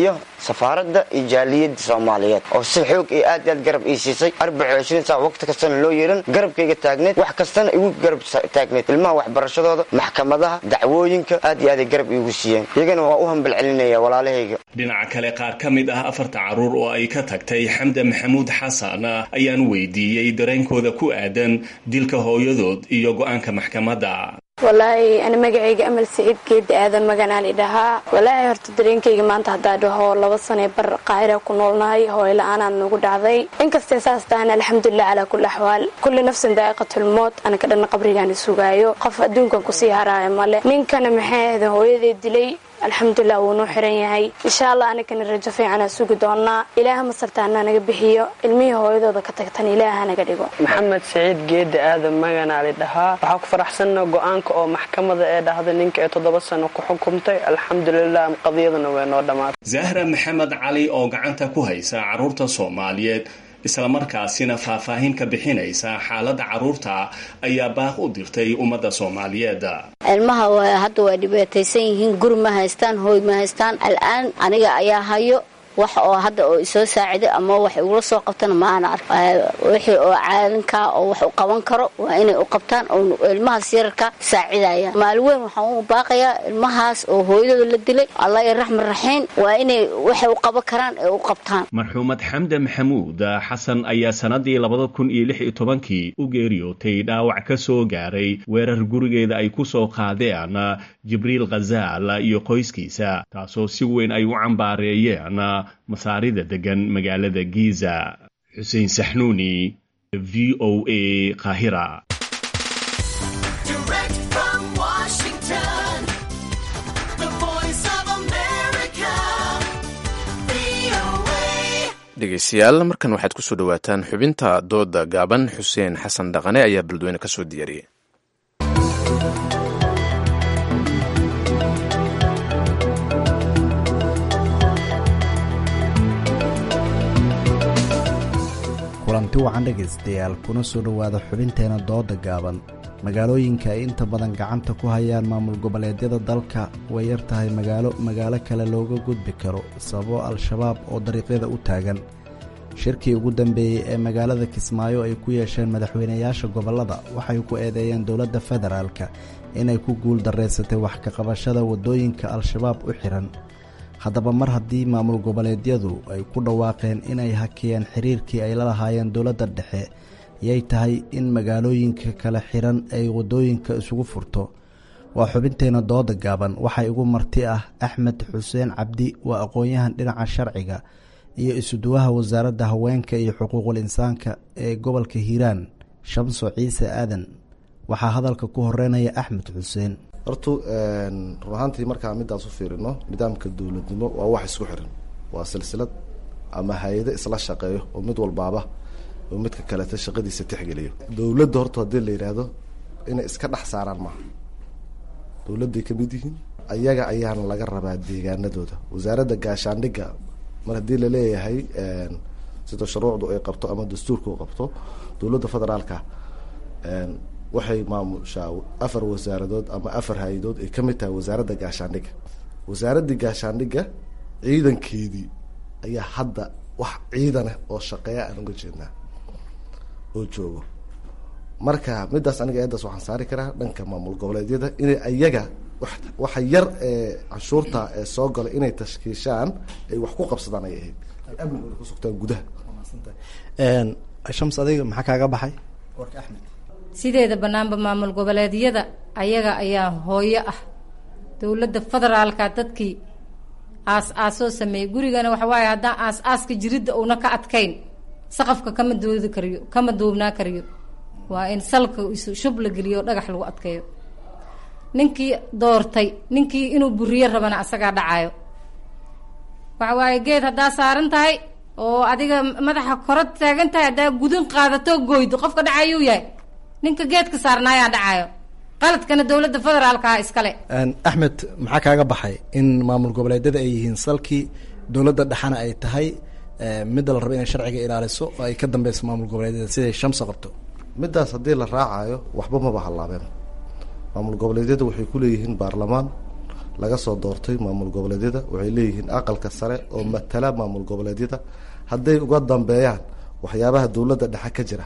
safaaradda iyo jaaliyadda soomaaliyeed oo si xoog iyo aad aad garab ii siisay arbaco ishriin saac waqti kastana loo yeelan garabkayga taagneed wax kastana igu garab taagneed ilmaha waxbarashadooda maxkamadaha dacwooyinka aad iyo aaday garab iigu siiyeen iyagana waa u hambal celinaya walaalahayga dhinaca kale qaar ka mid ah afarta carruur oo ay ka tagtay xamda maxamuud xasan ayaan weydiiyey dareenkooda ku aadan dilka hooyadood iyo go-aanka maxkamadda walaahi ani magacayga amal saciid geeda aadan maganaan idhahaa walaahi horta dareenkayga maanta haddaa dhaho laba sanee bar qaahira ku noolnahay hooyo la-aanaan nagu dhacday inkastee saas tahana alxamdulilah calaa kulli axwaal kulli nafsin daa'iqatulmood anaka dhanna qabrigaan sugaayo qof adduunkan kusii haraayo male ninkana maxay ahda hooyadee dilay alxamdulilah wuu noo xiran yahay insha allah anagana rajo fiicanaa sugi doonaa ilaaha masartaana naga bixiyo ilmihii hooyadooda ka tagtan ilaaha naga dhigo maxamed saciid geeda aadan maganaali dhahaa waxaa ku faraxsanna go-aanka oo maxkamada ee dhahday ninka ee toddoba sano ku xukumtay alxamdulilah qadiyaduna way noo dhammaatay zahra maxamed cali oo gacanta ku haysa carruurta soomaaliyeed islamarkaasina faahfaahin ka bixinaysa xaaladda carruurta ayaa baaq u dirtay ummadda soomaaliyeed ilmaha hadda waa dhibaataysan yihiin guri ma haystaan hooy ma haystaan al'aan aniga ayaa hayo wax oo hadda oo isoo saaciday ama wax igula soo qabtana maana ark wixii oo caalinkaa oo wax u qaban karo waa inay u qabtaan oo ilmahaas yararka saacidaya maalin weyn waxaan u baaqayaa ilmahaas oo hooyadooda la dilay allah iyo raxman raxiim waa inay waxay u qaban karaan ee u qabtaan marxuumad xamda maxamuud xasan ayaa sanadii labada kun iyo lix iyo tobankii u geeriyootay dhaawac ka soo gaaray weerar gurigeeda ay ku soo qaadeen jibriil khazaal iyo qoyskiisa taasoo si weyn ay u cambaareeyeen masaarida degan magaalada giza xuseen saxnuuni v o a qaahira dhegeystayaal markan waxaad kusoo dhowaataan xubinta dooda gaaban xuseen xasan dhaqane ayaa beledweyne ka soo diyaariyey kulanti wacan dhegaystayaal kuna soo dhowaada xubinteena dooda gaaban magaalooyinka ay inta badan gacanta ku hayaan maamul goboleedyada dalka way yar tahay magaalo magaalo kale looga gudbi karo sababo al-shabaab oo dariiqyada u taagan shirkii ugu dambeeyey ee magaalada kismaayo ay ku yeesheen madaxweynayaasha gobollada waxay ku eedeeyeen dowladda federaalka inay ku guul daraysatay wax ka qabashada waddooyinka al-shabaab u xihan haddaba mar haddii maamul goboleedyadu ay ku dhawaaqeen inay hakiyeen xiriirkii ay la lahaayeen dowladda dhexe yay tahay in magaalooyinka kale xiran ay waddooyinka isugu furto waa xubinteena dooda gaaban waxaa igu marti ah axmed xuseen cabdi waa aqoon-yahan dhinaca sharciga iyo isuduwaha wasaaradda haweenka iyo xuquuqul insaanka ee gobolka hiiraan shamso ciise aadan waxaa hadalka ku horeynaya axmed xuseen hortu run ahaantii markaa midaas u fiirino nidaamka dowladnimo waa wax isku xiran waa silsilad ama hay-ado isla shaqeeyo oo mid walbaaba oo midka kaleta shaqadiisa tixgeliyo dowladda horta haddii la yidhaahdo inay iska dhex saaraan maaha dowladday ka mid yihiin ayaga ayaana laga rabaa deegaanadooda wasaaradda gaashaandhigga mar haddii laleeyahay sida shuruucdu ay qabto ama dastuurka u qabto dowladda federaalka waxay maamushaa afar wasaaradood ama afar hay-adood ay kamid tahay wasaaradda gaashaandhigga wasaaraddii gaashaandhigga ciidankeedii ayaa hadda wax ciidaneh oo shaqeeya aan uga jeednaa oo joogo marka midaas aniga eedaas waxaan saari karaa dhanka maamul goboleedyada inay ayaga waxa yar ee canshuurta ee soo gala inay tashkiishaan ay wax ku qabsadaan ay ahayd ay amnigooda ku sugtaan gudaha shams adiga maxaa kaaga baxay sideeda banaanba maamul goboleedyada ayaga ayaa hooyo ah dowladda federaalka dadkii aas-aasoo sameeyey gurigana waxa waaye haddaan aas-aaska jiridda uuna ka adkayn saqafka kama doodi kariyo kama duubnaa kariyo waa in salka shub la geliyo o dhagax lagu adkeeyo ninkii doortay ninkii inuu buriyo rabana asagaa dhacayo waxa waaye geed haddaa saaran tahay oo adiga madaxa koro taagan tahay haddaa gudin qaadato goydo qofka dhacayuu yahay ninka geedka saarnaayaa dhacayo qaladkana dowladda federaalkaha iskale axmed maxaa kaaga baxay in maamul goboleedyada ay yihiin salkii dowladda dhexana ay tahay midda la rabo inay sharciga ilaaliso oo ay ka dambeyso maamul goboleedyada siday shamsa qabto midaas haddii la raacayo waxba maba hallaabeen maamul goboleedyadu waxay ku leeyihiin baarlamaan laga soo doortay maamul goboleedyada waxay leeyihiin aqalka sare oo matala maamul goboleedyada hadday uga dambeeyaan waxyaabaha dowladda dhexe ka jira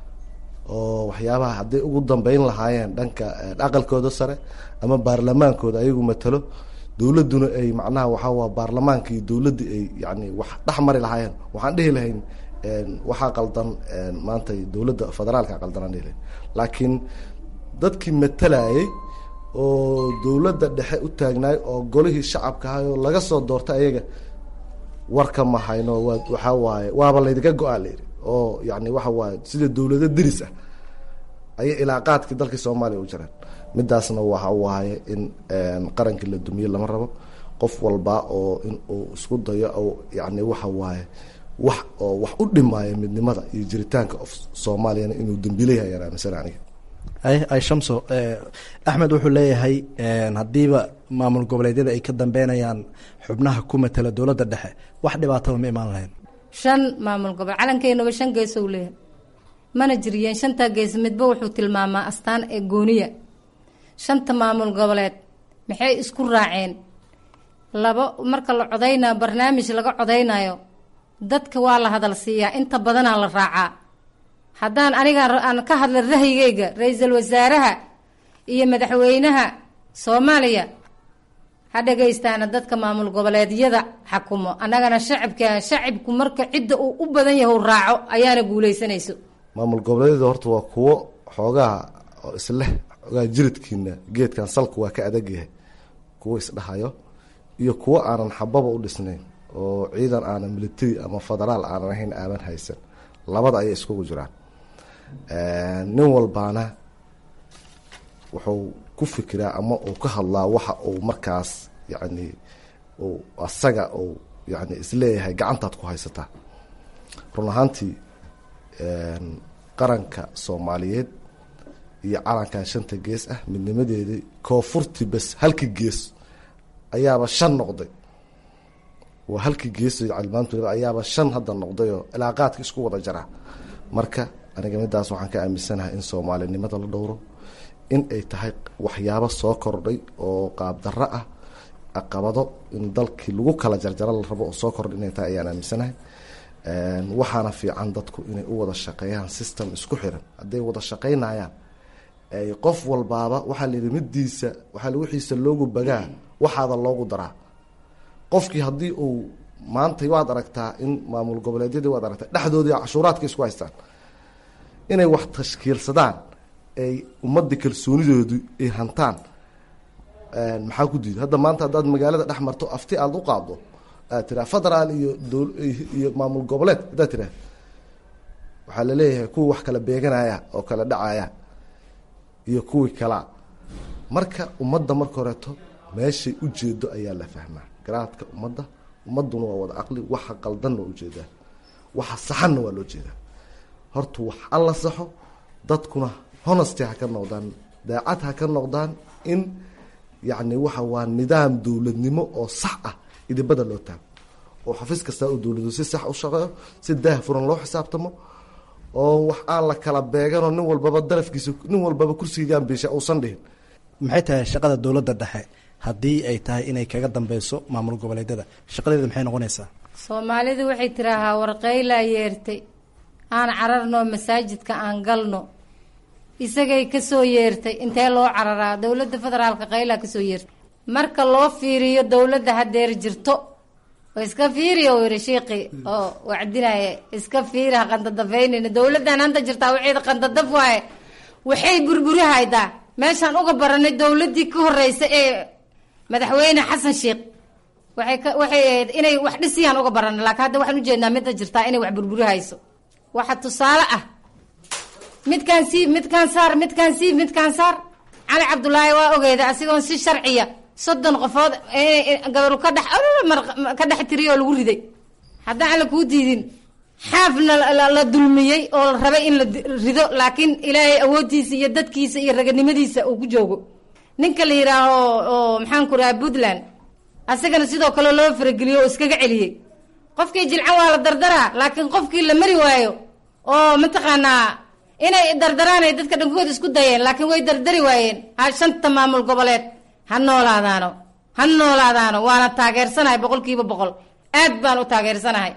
oo waxyaabaha hadday ugu dambeyn lahaayeen dhanka aqalkooda sare ama baarlamaankooda ayagu matalo dowladduna ay macnaha waxaa waa baarlamaanka iyo dowladda ay yani wax dhex mari lahaayeen waxaan dhihi lahayn waxaa qaldan maanta dowladda federaalka qaldan aan dhihi lahayn laakiin dadkii matalayay oo dowladda dhexe u taagnaay oo golihii shacabka ahay oo laga soo doortay ayaga warka ma hayno waa waxaa waaye waaba laydinka go-aa layidhi oo yani waxa waaye sida dowlado deris ah ayay ilaaqaadkii dalkii soomaaliya u jiraan midaasna waxa waaye in qarankii la dumiye lama rabo qof walba oo in uu isku dayo oo yani waxa waaye wax oo wax u dhimaayo midnimada iyo jiritaanka of soomaaliyana inuu dambiilayahay ayaan aaminsan aniga ay ay shamso axmed wuxuu leeyahay haddiiba maamul goboleedyada ay ka dambeynayaan xubnaha ku matala dowladda dhexe wax dhibaataba ma imaan lahayn shan maamul gobol calankeenuba shan geesow leeyahay mana jiriyeen shantaa gees midba wuxuu tilmaamaa astaan ee gooniya shanta maamul goboleed maxay isku raaceen laba marka la codaynayo barnaamij laga codaynayo dadka waa la hadal siiyaa inta badanaa la raacaa haddaan aniga aan ka hadla rahyigayga ra-iisul wasaaraha iyo madaxweynaha soomaaliya ha dhagaystaana dadka maamul goboleedyada xakumo annagana shacabka shacibku marka cidda uu u badan yahu raaco ayaana guuleysanayso maamul goboleedyada horta waa kuwo xoogaha oo isleh xoogaha jiridkiina geedkan salku waa ka adag yahay kuwo isdhahayo iyo kuwo aanan xababa u dhisnayn oo ciidan aanan military ama federaal aanan ahayn aaman haysan labada ayay iskugu jiraan nin walbaana wuxuu ku fikiraa ama uu ka hadlaa waxa uu markaas yani uu asaga uu yani isleeyahay gacantaad ku haysataa run ahaantii qaranka soomaaliyeed iyo calankan shanta gees ah midnimadeedii koonfurtii bes halkii gees ayaaba shan noqday waa halkii gees calimaantu ayaaba shan hadda noqdayoo ilaaqaadka isku wada jaraa marka aniga midaas waxaan ka aaminsanahay in soomaalinimada la dhowro in ay tahay waxyaabo soo kordhay oo qaabdarro ah caqabado in dalkii lagu kala jarjaro la rabo oo soo kordhay inay tahay ayaan aaminsanahay waxaana fiican dadku inay u wada shaqeeyaan system isku xiran hadday wada shaqeynayaan ay qof walbaaba waxaa la yidhi midiisa waxaa wixiisa loogu bagaa waxaada loogu daraa qofkii haddii uu maanta waad aragtaa in maamul goboleedyadii waad aragtaa dhexdoodii cashuuraadka isku haystaan inay wax tashkiilsadaan ay ummadda kalsoonidoodu ay hantaan maxaa ku diida hadda maanta haddaad magaalada dhex marto afti aada u qaaddo aad tiraa federaal iyo iyo maamul goboleed haddaad tiraa waxaa laleeyahay kuwa wax kala beeganaya oo kala dhacaya iyo kuwii kalaa marka ummadda marka horeeto meeshay ujeedo ayaa la fahmaa garaadka ummadda ummadduna waa wada caqli waxa qaldanna waa ujeedaa waxa saxanna waa loo jeedaa horta wax alla saxo dadkuna honesty ha ka noqdaan daacad ha ka noqdaan in yacni waxa waa nidaam dowladnimo oo sax ah idibada loo taago oo xafiis kastaa uu dowladu si sax u shaqeeyo si daah furan loo xisaabtamo oo wax aan la kala beeganoo nin walbaba darafkiisa nin walbaba kursigiigaan biisha uusan dhihin maxay tahay shaqada dowladda dhexe haddii ay tahay inay kaga dambeyso maamul goboleedyada shaqadeeda maxay noqonaysaa soomaalidu waxay tiraahaa warqaylaa yeertay aan cararno masaajidka aan galno isagay kasoo yeertay intee loo cararaa dowladda federaalka qaylaa kasoo yeertay marka loo fiiriyo dowladda hadeer jirto oo iska fiiriya uu yihi shiiqii oo wacdinaya iska fiiri ha qandadafeynayna dowladdan hanta jirtaa waxeeda qandadaf waaye waxay burburi haydaa meeshaan uga baranay dowladdii ka horeysa ee madaxweyne xasan sheekh waxay ka waxay ahayd inay wax dhisiyaan uga baranay laakiin hadda waxaan ujeednaa midda jirtaa inay wax burburi hayso waxa tusaale ah midkaan siib midkaan saar midkaan siib midkaan saar cali cabdulaahi waa ogeeda asigoon si sharciya soddon qofood gabaru ka dhex ka dhex tiriya oo lagu riday haddaan alla kuu diidin xaafna la dulmiyey oo la rabay in la rido laakiin ilaahay awooddiisa iyo dadkiisa iyo raganimadiisa uu ku joogo ninka la yidhaaho oo maxaan ku raha puntland asagana sidoo kale loo farageliyo oo iskaga celiyey qofkii jilcan waa la dardaraa laakiin qofkii la mari waayo oo mataqaanaa inay dardaraan ay dadka dhankood isku dayeen laakiin way dardari waayeen ha shanta maamul goboleed ha noolaadaano ha noolaadaano waana taageersanahay boqolkiiba boqol aad baan u taageersanahay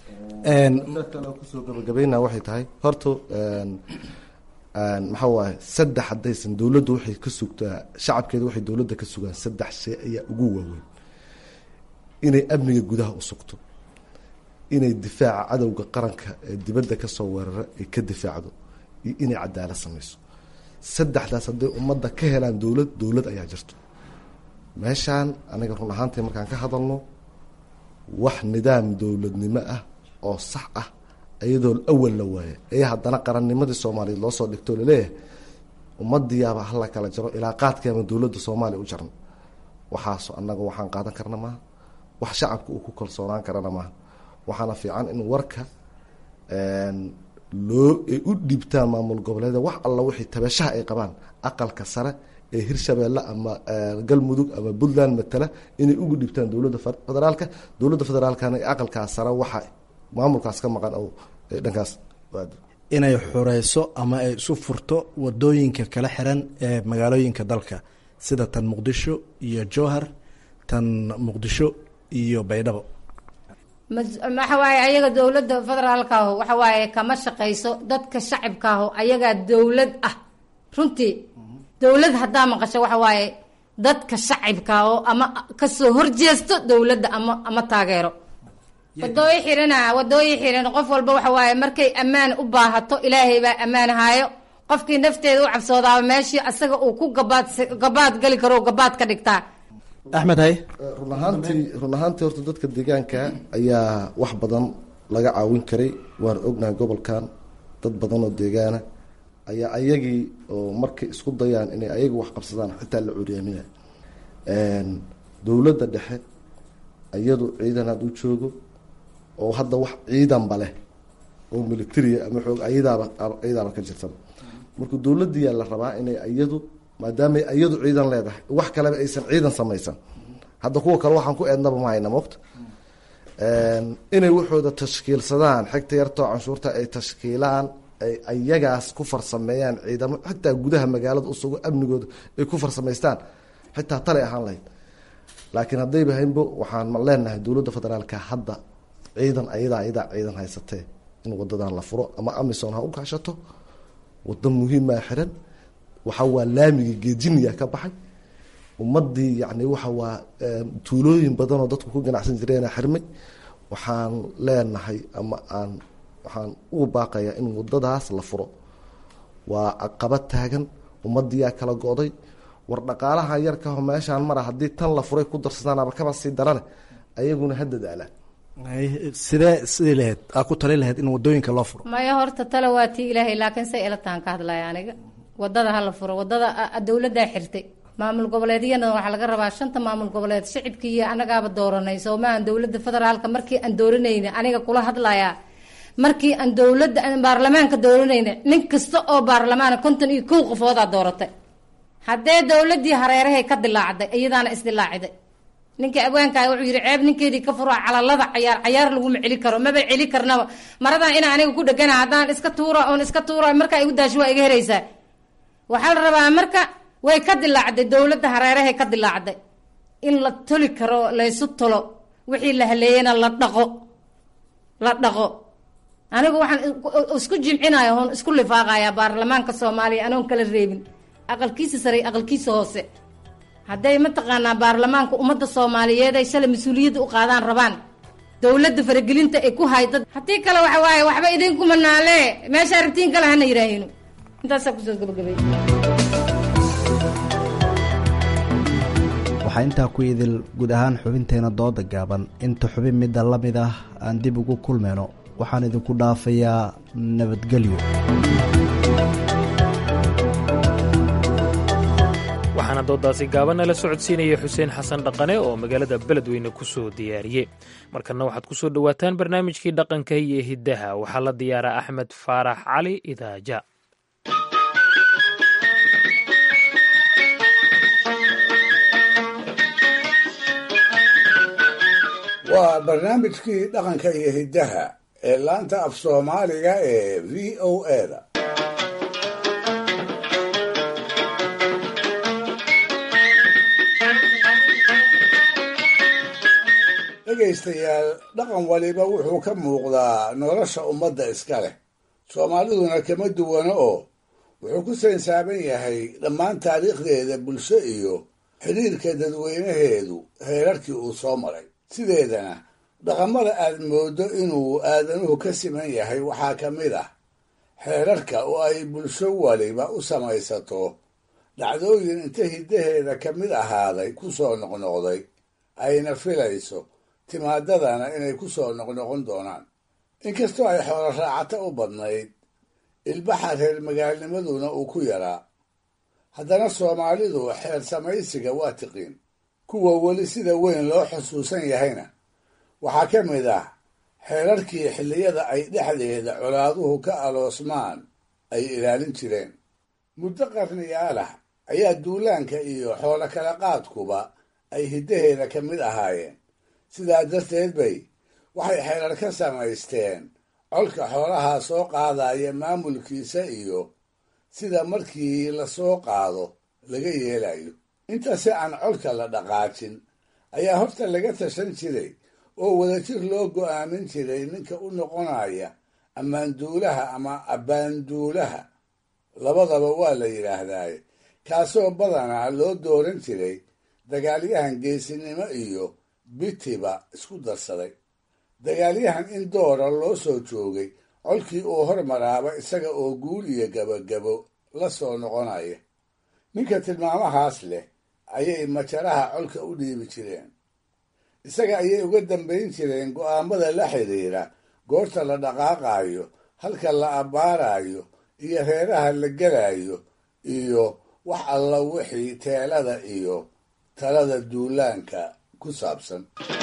kusoo gabagabayna waxay tahay horta maxaa waaye saddex haddaysan dowladdu waxay ka sugtaa shacabkeeda waxay dowladda ka sugaan saddex shay ayaa ugu waaweyn inay amniga gudaha u sugto inay difaaca cadowga qaranka ee dibadda kasoo weerara ay ka difaacdo iyo inay cadaalad samayso saddexdaas hadday ummadda ka helaan dowlad dowlad ayaa jirto meeshaan aniga run ahaantii markaan ka hadalno wax nidaam dowladnimo ah oo sax ah iyadoo awal la waaya ayaa haddana qarannimadii soomaaliyeed loo soo dhigto laleeyahay ummadiyaaba hala kala jaro ilaa qaadkii ama dowladda soomaaliya u jaran waxaaso annaga waxaan qaadan karna maaha wax shacabka uu ku kalsoonaan karana maaha waxaana fiican in warka loo ay u dhiibtaan maamul goboleeda wax alla wixii tabashaha ay qabaan aqalka sare ee hirshabeelle ama galmudug ama puntland matala inay ugu dhibtaan dowladda federaalka dowladda federaalkana aqalkaas sare waxa maamulkaas ka maqan o dhankaas inay xureyso ama ay isu furto wadooyinka kala xiran ee magaalooyinka dalka sida tan muqdisho iyo jowhar tan muqdisho iyo baydhabo waxa waaye ayaga dowladda federaalka aho waxa waaye kama shaqayso dadka shacabka aho ayagaa dowlad ah runtii dowlad haddaa maqasho waxa waaye dadka shacabka oo ama kasoo horjeesto dowladda ama ama taageero wadooyi xirana wadooyi xiran qof walba waxa waaye markay ammaan u baahato ilaahay baa ammaan haayo qofkii nafteeda u cabsoodaaba meeshii asaga uu ku gabaad gabaad gali karo gabaad ka dhigtaa axmed hay run ahaantii run ahaantii horta dadka deegaanka ayaa wax badan laga caawin karay waan ognahay gobolkan dad badan oo deegaana ayaa ayagii oo markay isku dayaan inay ayaga wax qabsadaan xitaa la curyaaminaya dowladda dhexe iyadu ciidan had u joogo oo hadda wax ciidanba leh oo militaria ama xoog ayadaaba ayadaaba ka jirtaba marka dowladdiyaa la rabaa inay iyadu maadaamay iyadu ciidan leedahay wax kaleba aysan ciidan samaysan hadda kuwa kale waxaan ku eednaba ma hayna mogta inay waxooda tashkiilsadaan xigta yartoo canshuurta ay tashkiilaan ay ayagaas ku farsameeyaan ciidamo xitaa gudaha magaalada usugo amnigooda ay ku farsamaystaan xitaa talay ahaan lahayd laakiin haddayba haynbo waxaan leenahay dowladda federaalka hadda ciidan ayadaa ayadaa ciidan haysatee in wadadan la furo ama amison ha u kaashato wado muhiimaa xiran waxa waa laamiga geejiniya ka baxay ummadii yani waxa waa tuulooyin badanoo dadku ku ganacsan jireena xirmay waxaan leenahay ama aan waxaan ugu baaqayaa in wadadaas la furo waa caqabad taagan ummadiyaa kala go-day war dhaqaalaha yarkaho meeshaan mara haddii tan la furay ku darsadaanaba kaba sii darane ayaguna ha dadaalaan sidee sidii lahayd aa ku tali lahayd in wadooyinka loo furo maya horta tale waa tii ilaahay laakiin say ila tahan ka hadlaya aniga wadada hala furo wadada dowladdaa xirtay maamul goboleedyana waxaa laga rabaa shanta maamul goboleed shicibkii iyo anagaaba dooranay soo maahan dowladda federaalka markii aan dooranayna aniga kula hadlayaa markii aan dowladda aan baarlamaanka dooranayna nin kasta oo baarlamaana konton iyo kow qofoodaa dooratay haddee dowladii hareerahay ka dilaacday iyadaana isdilaacday ninka abwaankaa wuxuu yidhi ceeb ninkeedii ka furo calalada cayaar cayaar laguma celi karo maba celi karnaba maradan ina aniga ku dhegana haddaan iska tuura oon iska tuura markaa igu daasho waa iga heraysaa waxaa la rabaa marka way ka dilaacday dowladda hareerahay ka dilaacday in la toli karo laysu tolo wixii la haleeyana la dhaqo la dhaqo anigu waxaan isku jimcinaya oon isku lifaaqaya baarlamaanka soomaaliya anoon kala reebin aqalkiisa sare aqalkiisa hoose hadday mataqaanaa baarlamaanka ummadda soomaaliyeed ay shalay mas-uuliyadda u qaadaan rabaan dowladda faragelinta ay ku hayda haddii kale waxa waaye waxba idinkuma naale meeshaa rabtiin kale hana yidhaahino intaasaa kusoo gabagabay waxaa intaa ku idil guud ahaan xubinteena dooda gaaban inta xubin midda la mid ah aan dib ugu kulmayno waxaan idinku dhaafayaa nabadgelyo waxaana doodaasi gaabanna la socodsiinaya xuseen xasan dhaqane oo magaalada beledweyne ku soo diyaariyey markanna waxaad ku soo dhowaataan barnaamijkii dhaqanka iyo hiddaha waxaa la diyaaraa axmed faarax cali idaaja waa barnaamijkii dhaqanka iyo hiddaha ee laanta af soomaaliga ee v o eda dhegaystayaal dhaqan waliba wuxuu ka muuqdaa nolosha ummadda iska leh soomaaliduna kama duwano oo wuxuu ku sansaaban yahay dhammaan taariikhdeeda bulsho iyo xidhiirka dadweynaheedu heerarkii uu soo maray sideedana dhaqamada aad mooddo inuu aadanuhu ka siman yahay waxaa ka mid ah xeerarka oo ay bulsho waliba u samaysato dhacdooyin inta hiddaheeda ka mid ahaaday ku soo noqnoqday ayna filayso timaadadana inay ku soo noqnoqon doonaan inkastoo ay xoolo raacata u badnayd ilbaxa reer magaalnimaduna uu ku yaraa haddana soomaalidu xeer samaysiga waa tiqiin kuwa weli sida weyn loo xusuusan yahayna waxaa ka mid ah xeerarkii xilliyada ay dhexdeeda colaaduhu ka aloosmaan ay ilaalin jireen muddo qarniyaalah ayaa duulaanka iyo xoolo kala qaadkuba ay hiddaheeda ka mid ahaayeen sidaa darteed bay waxay xeerar ka samaysteen colka xoolahaa soo qaadaya maamulkiisa iyo sida markii la soo qaado laga yeelayo intase aan colka la dhaqaajin ayaa horta laga tashan jiray oo wadajir loo go'aamin jiray ninka u noqonaya ammaanduulaha ama abbaanduulaha labadaba waa la yidhaahdaaye kaasoo badanaa loo dooran jiray dagaalyahan geesinimo iyo bitiba isku darsaday dagaalyahan in doora loo soo joogay colkii uu hormaraaba isaga oo guul iyo gabagabo la soo noqonaya ninka tilmaamahaas leh ayay majaraha colka u dhiibi jireen isaga ayay uga dambayn jireen go'aamada la xidhiira goorta la dhaqaaqaayo halka la abbaarayo iyo reeraha la gelayo iyo wax alla wixii teelada iyo talada duulaanka ku saabsan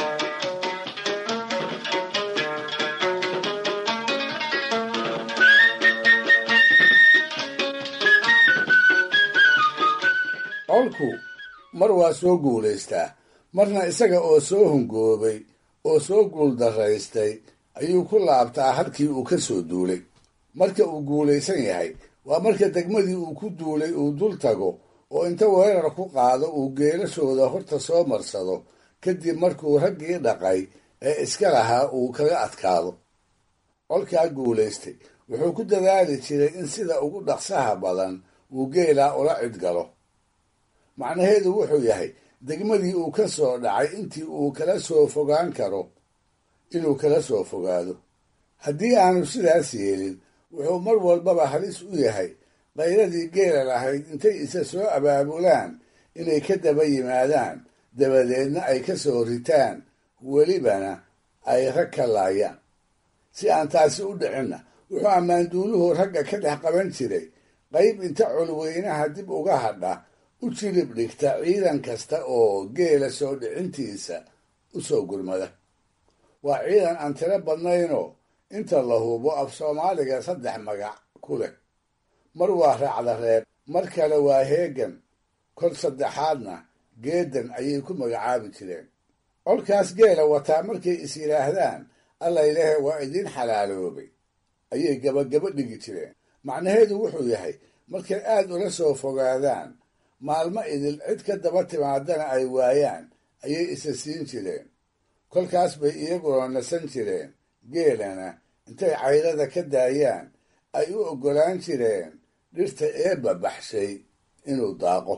colku mar waa soo guulaystaa marna isaga oo soo hungoobay oo soo guuldaraystay ayuu ku laabtaa halkii uu ka soo duulay marka uu guulaysan yahay waa marka degmadii uu ku duulay uu dul tago oo inta weerar ku qaado uu geelashooda horta soo marsado kadib markuu raggii dhaqay ee iska lahaa uu kaga adkaado colkaa guulaystay wuxuu ku dadaali jiray in sida ugu dhaqsaha badan uu geelaa ula cidgalo macnaheedu wuxuu yahay degmadii uu ka soo dhacay intii uu kala soo fogaan karo inuu kala soo fogaado haddii aanu sidaas yeelin wuxuu mar walbaba halis u yahay qayradii geela lahayd intay isa soo abaabulaan inay ka daba yimaadaan dabadeedna ay ka soo ritaan welibana ay rag ka laayaan si aan taasi u dhicinna wuxuu ammaanduuluhu ragga ka dhex qaban jiray qayb inta colweynaha dib uga hadha u jilib dhigta ciidan kasta oo geela soo dhicintiisa u soo gurmada waa ciidan aan tiro badnaynoo inta la hubo af soomaaliga saddex magac ku leh mar waa raacda reeb mar kale waa heegan kor saddexaadna geedan ayay ku magacaabi jireen colkaas geela wataa markay is yidhaahdaan allaylehe waa idiin xalaaloobay ayay gabagabo dhigi jireen macnaheedu wuxuu yahay markay aad ula soo fogaadaan maalmo idil cid ka daba timaadana ay waayaan ayay isa siin jireen kolkaas bay iyaguna nasan jireen geelana intay caydada ka daayaan ay u oggolaan jireen dhirta eebba baxshay inuu daaqo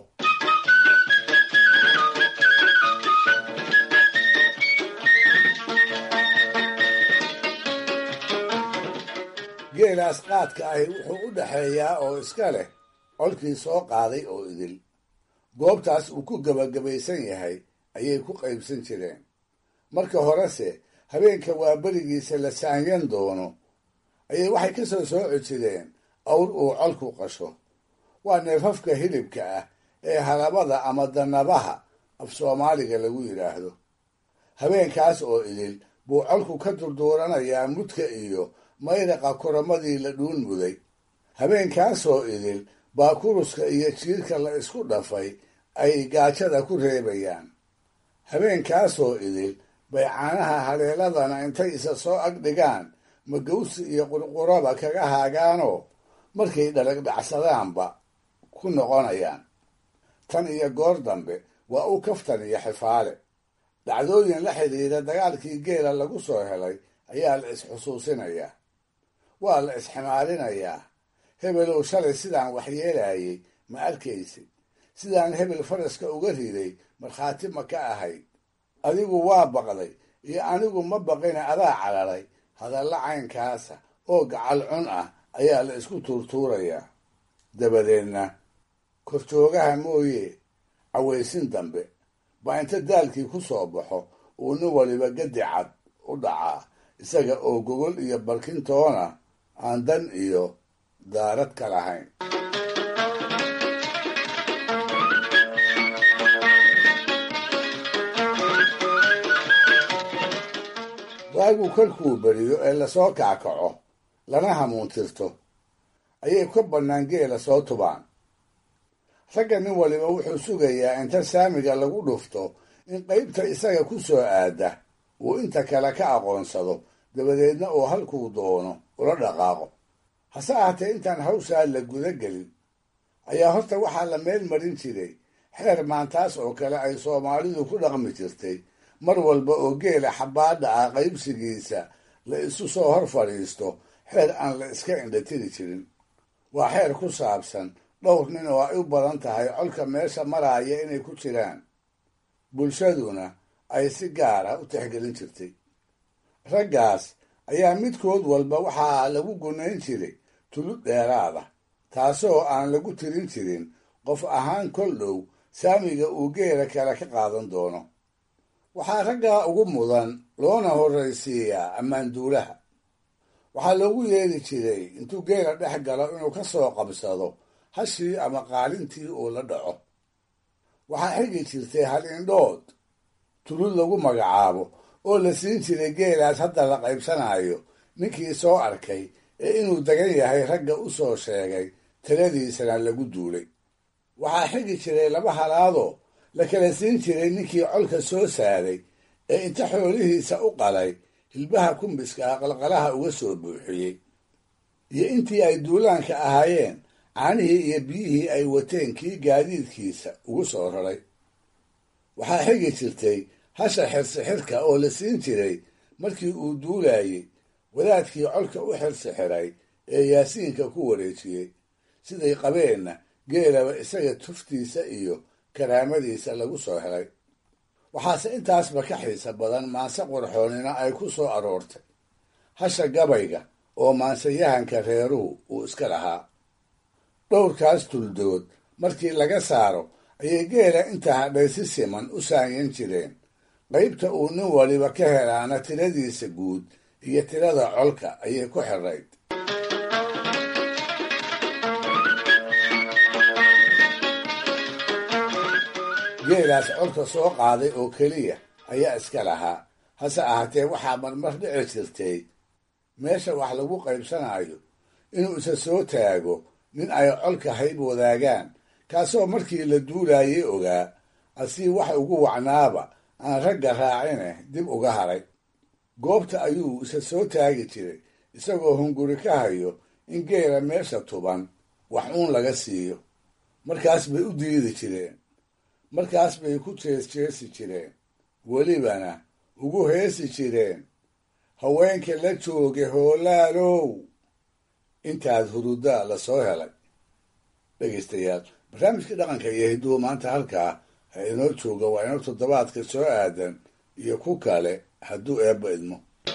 geelaas qaadka ahi wuxuu u dhaxeeyaa oo iska leh colkii soo qaaday oo idil goobtaas uu ku gebagabaysan yahay ayay ku qaybsan jireen marka horese habeenka waa berigiisa la saanyan doono ayay waxay ka soo sooci jireen awr uu colku qasho waa neefafka hilibka ah ee halabada ama danabaha af soomaaliga lagu yidhaahdo habeenkaas oo idil buu colku ka durduuranayaa mudka iyo mayraqa koromadii la dhuun muday habeenkaasoo idil baa kuruska iyo jiirka la isku dhafay ay gaajada ku reebayaan habeenkaasoo idil bay caanaha haleeladana intay isa soo ag dhigaan magawsi iyo qurquraba kaga haagaanoo markay dhalagdhacsadaanba ku noqonayaan tan iyo goor dambe waa u kaftan iyo xifaale dhacdooyin la xidhiira dagaalkii geela lagu soo helay ayaa la isxusuusinayaa waa la isximaalinayaa hebelow shalay sidaan waxyeelayay ma arkaysid sidaan hebel faraska uga riday markhaati ma ka ahayd adigu waa baqday iyo anigu ma baqina adaa calaray hadalla caynkaasa oo gacal cun ah ayaa la isku tuurtuurayaa dabadeedna korjoogaha mooye cawaysin dambe baa inta daalkii ku soo baxo uu nin waliba gadi cad u dhacaa isaga oo gogol iyo barkintoona aan dan iyo daarad ka lahayn waagu kolkuu beriyo ee lasoo kackaco lana hamuuntirto ayay ka bannaan geela soo tubaan ragga nin waliba wuxuu sugayaa inta saamiga lagu dhufto in qaybta isaga ku soo aada uu inta kale ka aqoonsado dabadeedna uu halkuu doono ula dhaqaaqo hase ahaatee intaan hawshaa la guda gelin ayaa horta waxaa la meel marin jiray xeer maantaas oo kale ay soomaalidu ku dhaqmi jirtay mar walba oo geela xabbaadha ah qaybsigiisa la isu soo hor fadhiisto xeer aan la iska indhatiri jirin waa xeer ku saabsan dhowr nin oo ay u badan tahay colka meesha maraaya inay ku jiraan bulshaduna ay si gaara u tixgelin jirtay raggaas ayaa midkood walba waxaa lagu gunayn jiray tulud dheeraada taasoo aan lagu tirin jirin qof ahaan kol dhow saamiga uu geela kale ka qaadan doono waxaa raggaa ugu mudan loona horraysiiyaa ammaanduulaha waxaa loogu yeeri jiray intuu geela dhex galo inuu ka soo qabsado hashii ama qaalintii uu la dhaco waxaa xigi jirtay hal indhood tulud lagu magacaabo oo la siin jiray geelaas hadda la qaybsanayo ninkii soo arkay ee inuu degan yahay ragga u soo sheegay taladiisana lagu duulay waxaa xigi jiray laba halaadoo la kala siin jiray ninkii colka soo saaray ee inta xoolihiisa u qalay hilbaha kumbiska ah qalqalaha uga soo buuxiyey iyo intii ay duulaanka ahaayeen caanihii iyo biyihii ay wateen kii gaadiidkiisa ugu soo raray waxaa xigi jirtay hasha xirsixirka oo la siin jiray markii uu duulayey wadaadkii colka u xirsixiray ee yaasiinka ku wareejiyey siday qabeenna geelaba isaga tuftiisa iyo karaamadiisa lagu soo helay waxaase intaasba ka xiisa badan maanse qorxoonina ay ku soo aroortay hasha gabayga oo maansayahanka reeruhu uu iska lahaa dhowrkaas tuldood markii laga saaro ayay geela inta hadhay si siman u saanyan jireen qaybta uu nin waliba ka helaana tiradiisa guud iyo tirada colka ayay ku xirayd geelaas colka soo qaaday oo keliya ayaa iska lahaa hase ahaatee waxaa marmar dhici jirtay meesha wax lagu qaybsanayo inuu isa soo taago nin ay colka hayb wadaagaan kaasoo markii la duulayay ogaa asii wax ugu wacnaaba aan ragga raacine dib uga haray goobta ayuu isa soo taagi jiray isagoo hunguri ka hayo in geela meesha tuban wax uun laga siiyo markaas bay u diidi jireen markaas bay ku jeesjeesi jireen welibana ugu heesi jireen haweenka la jooga hoolaalow intaad hurudaa la soo helay dhegaystayaal barnaamijkii dhaqanka iyo hiduwa maanta halkaa ha inoo jooga waa inoo toddobaadka soo aadan iyo ku kale hadduu eebba idmo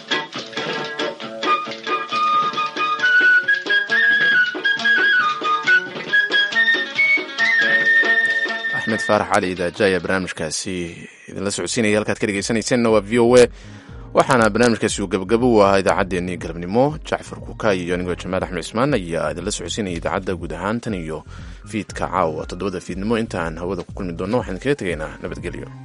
axmed faarax cali idaaja ayaa barnaamijkaasi idinla socodsiinaya halkaad ka dhegeysanayseena waa v o a waxaana barnaamijkaasi uu gabagabo u ahaa idaacaddeenii galabnimo jacfar kuka iyo anigoo jamaal axmed cismaan ayaa idinla socodsiinaya idaacadda guud ahaan tan iyo fiidka caawa toddobada fiidnimo intaan hawada ku kulmi doonno waxaan kaga tegaynaa nabadgelyo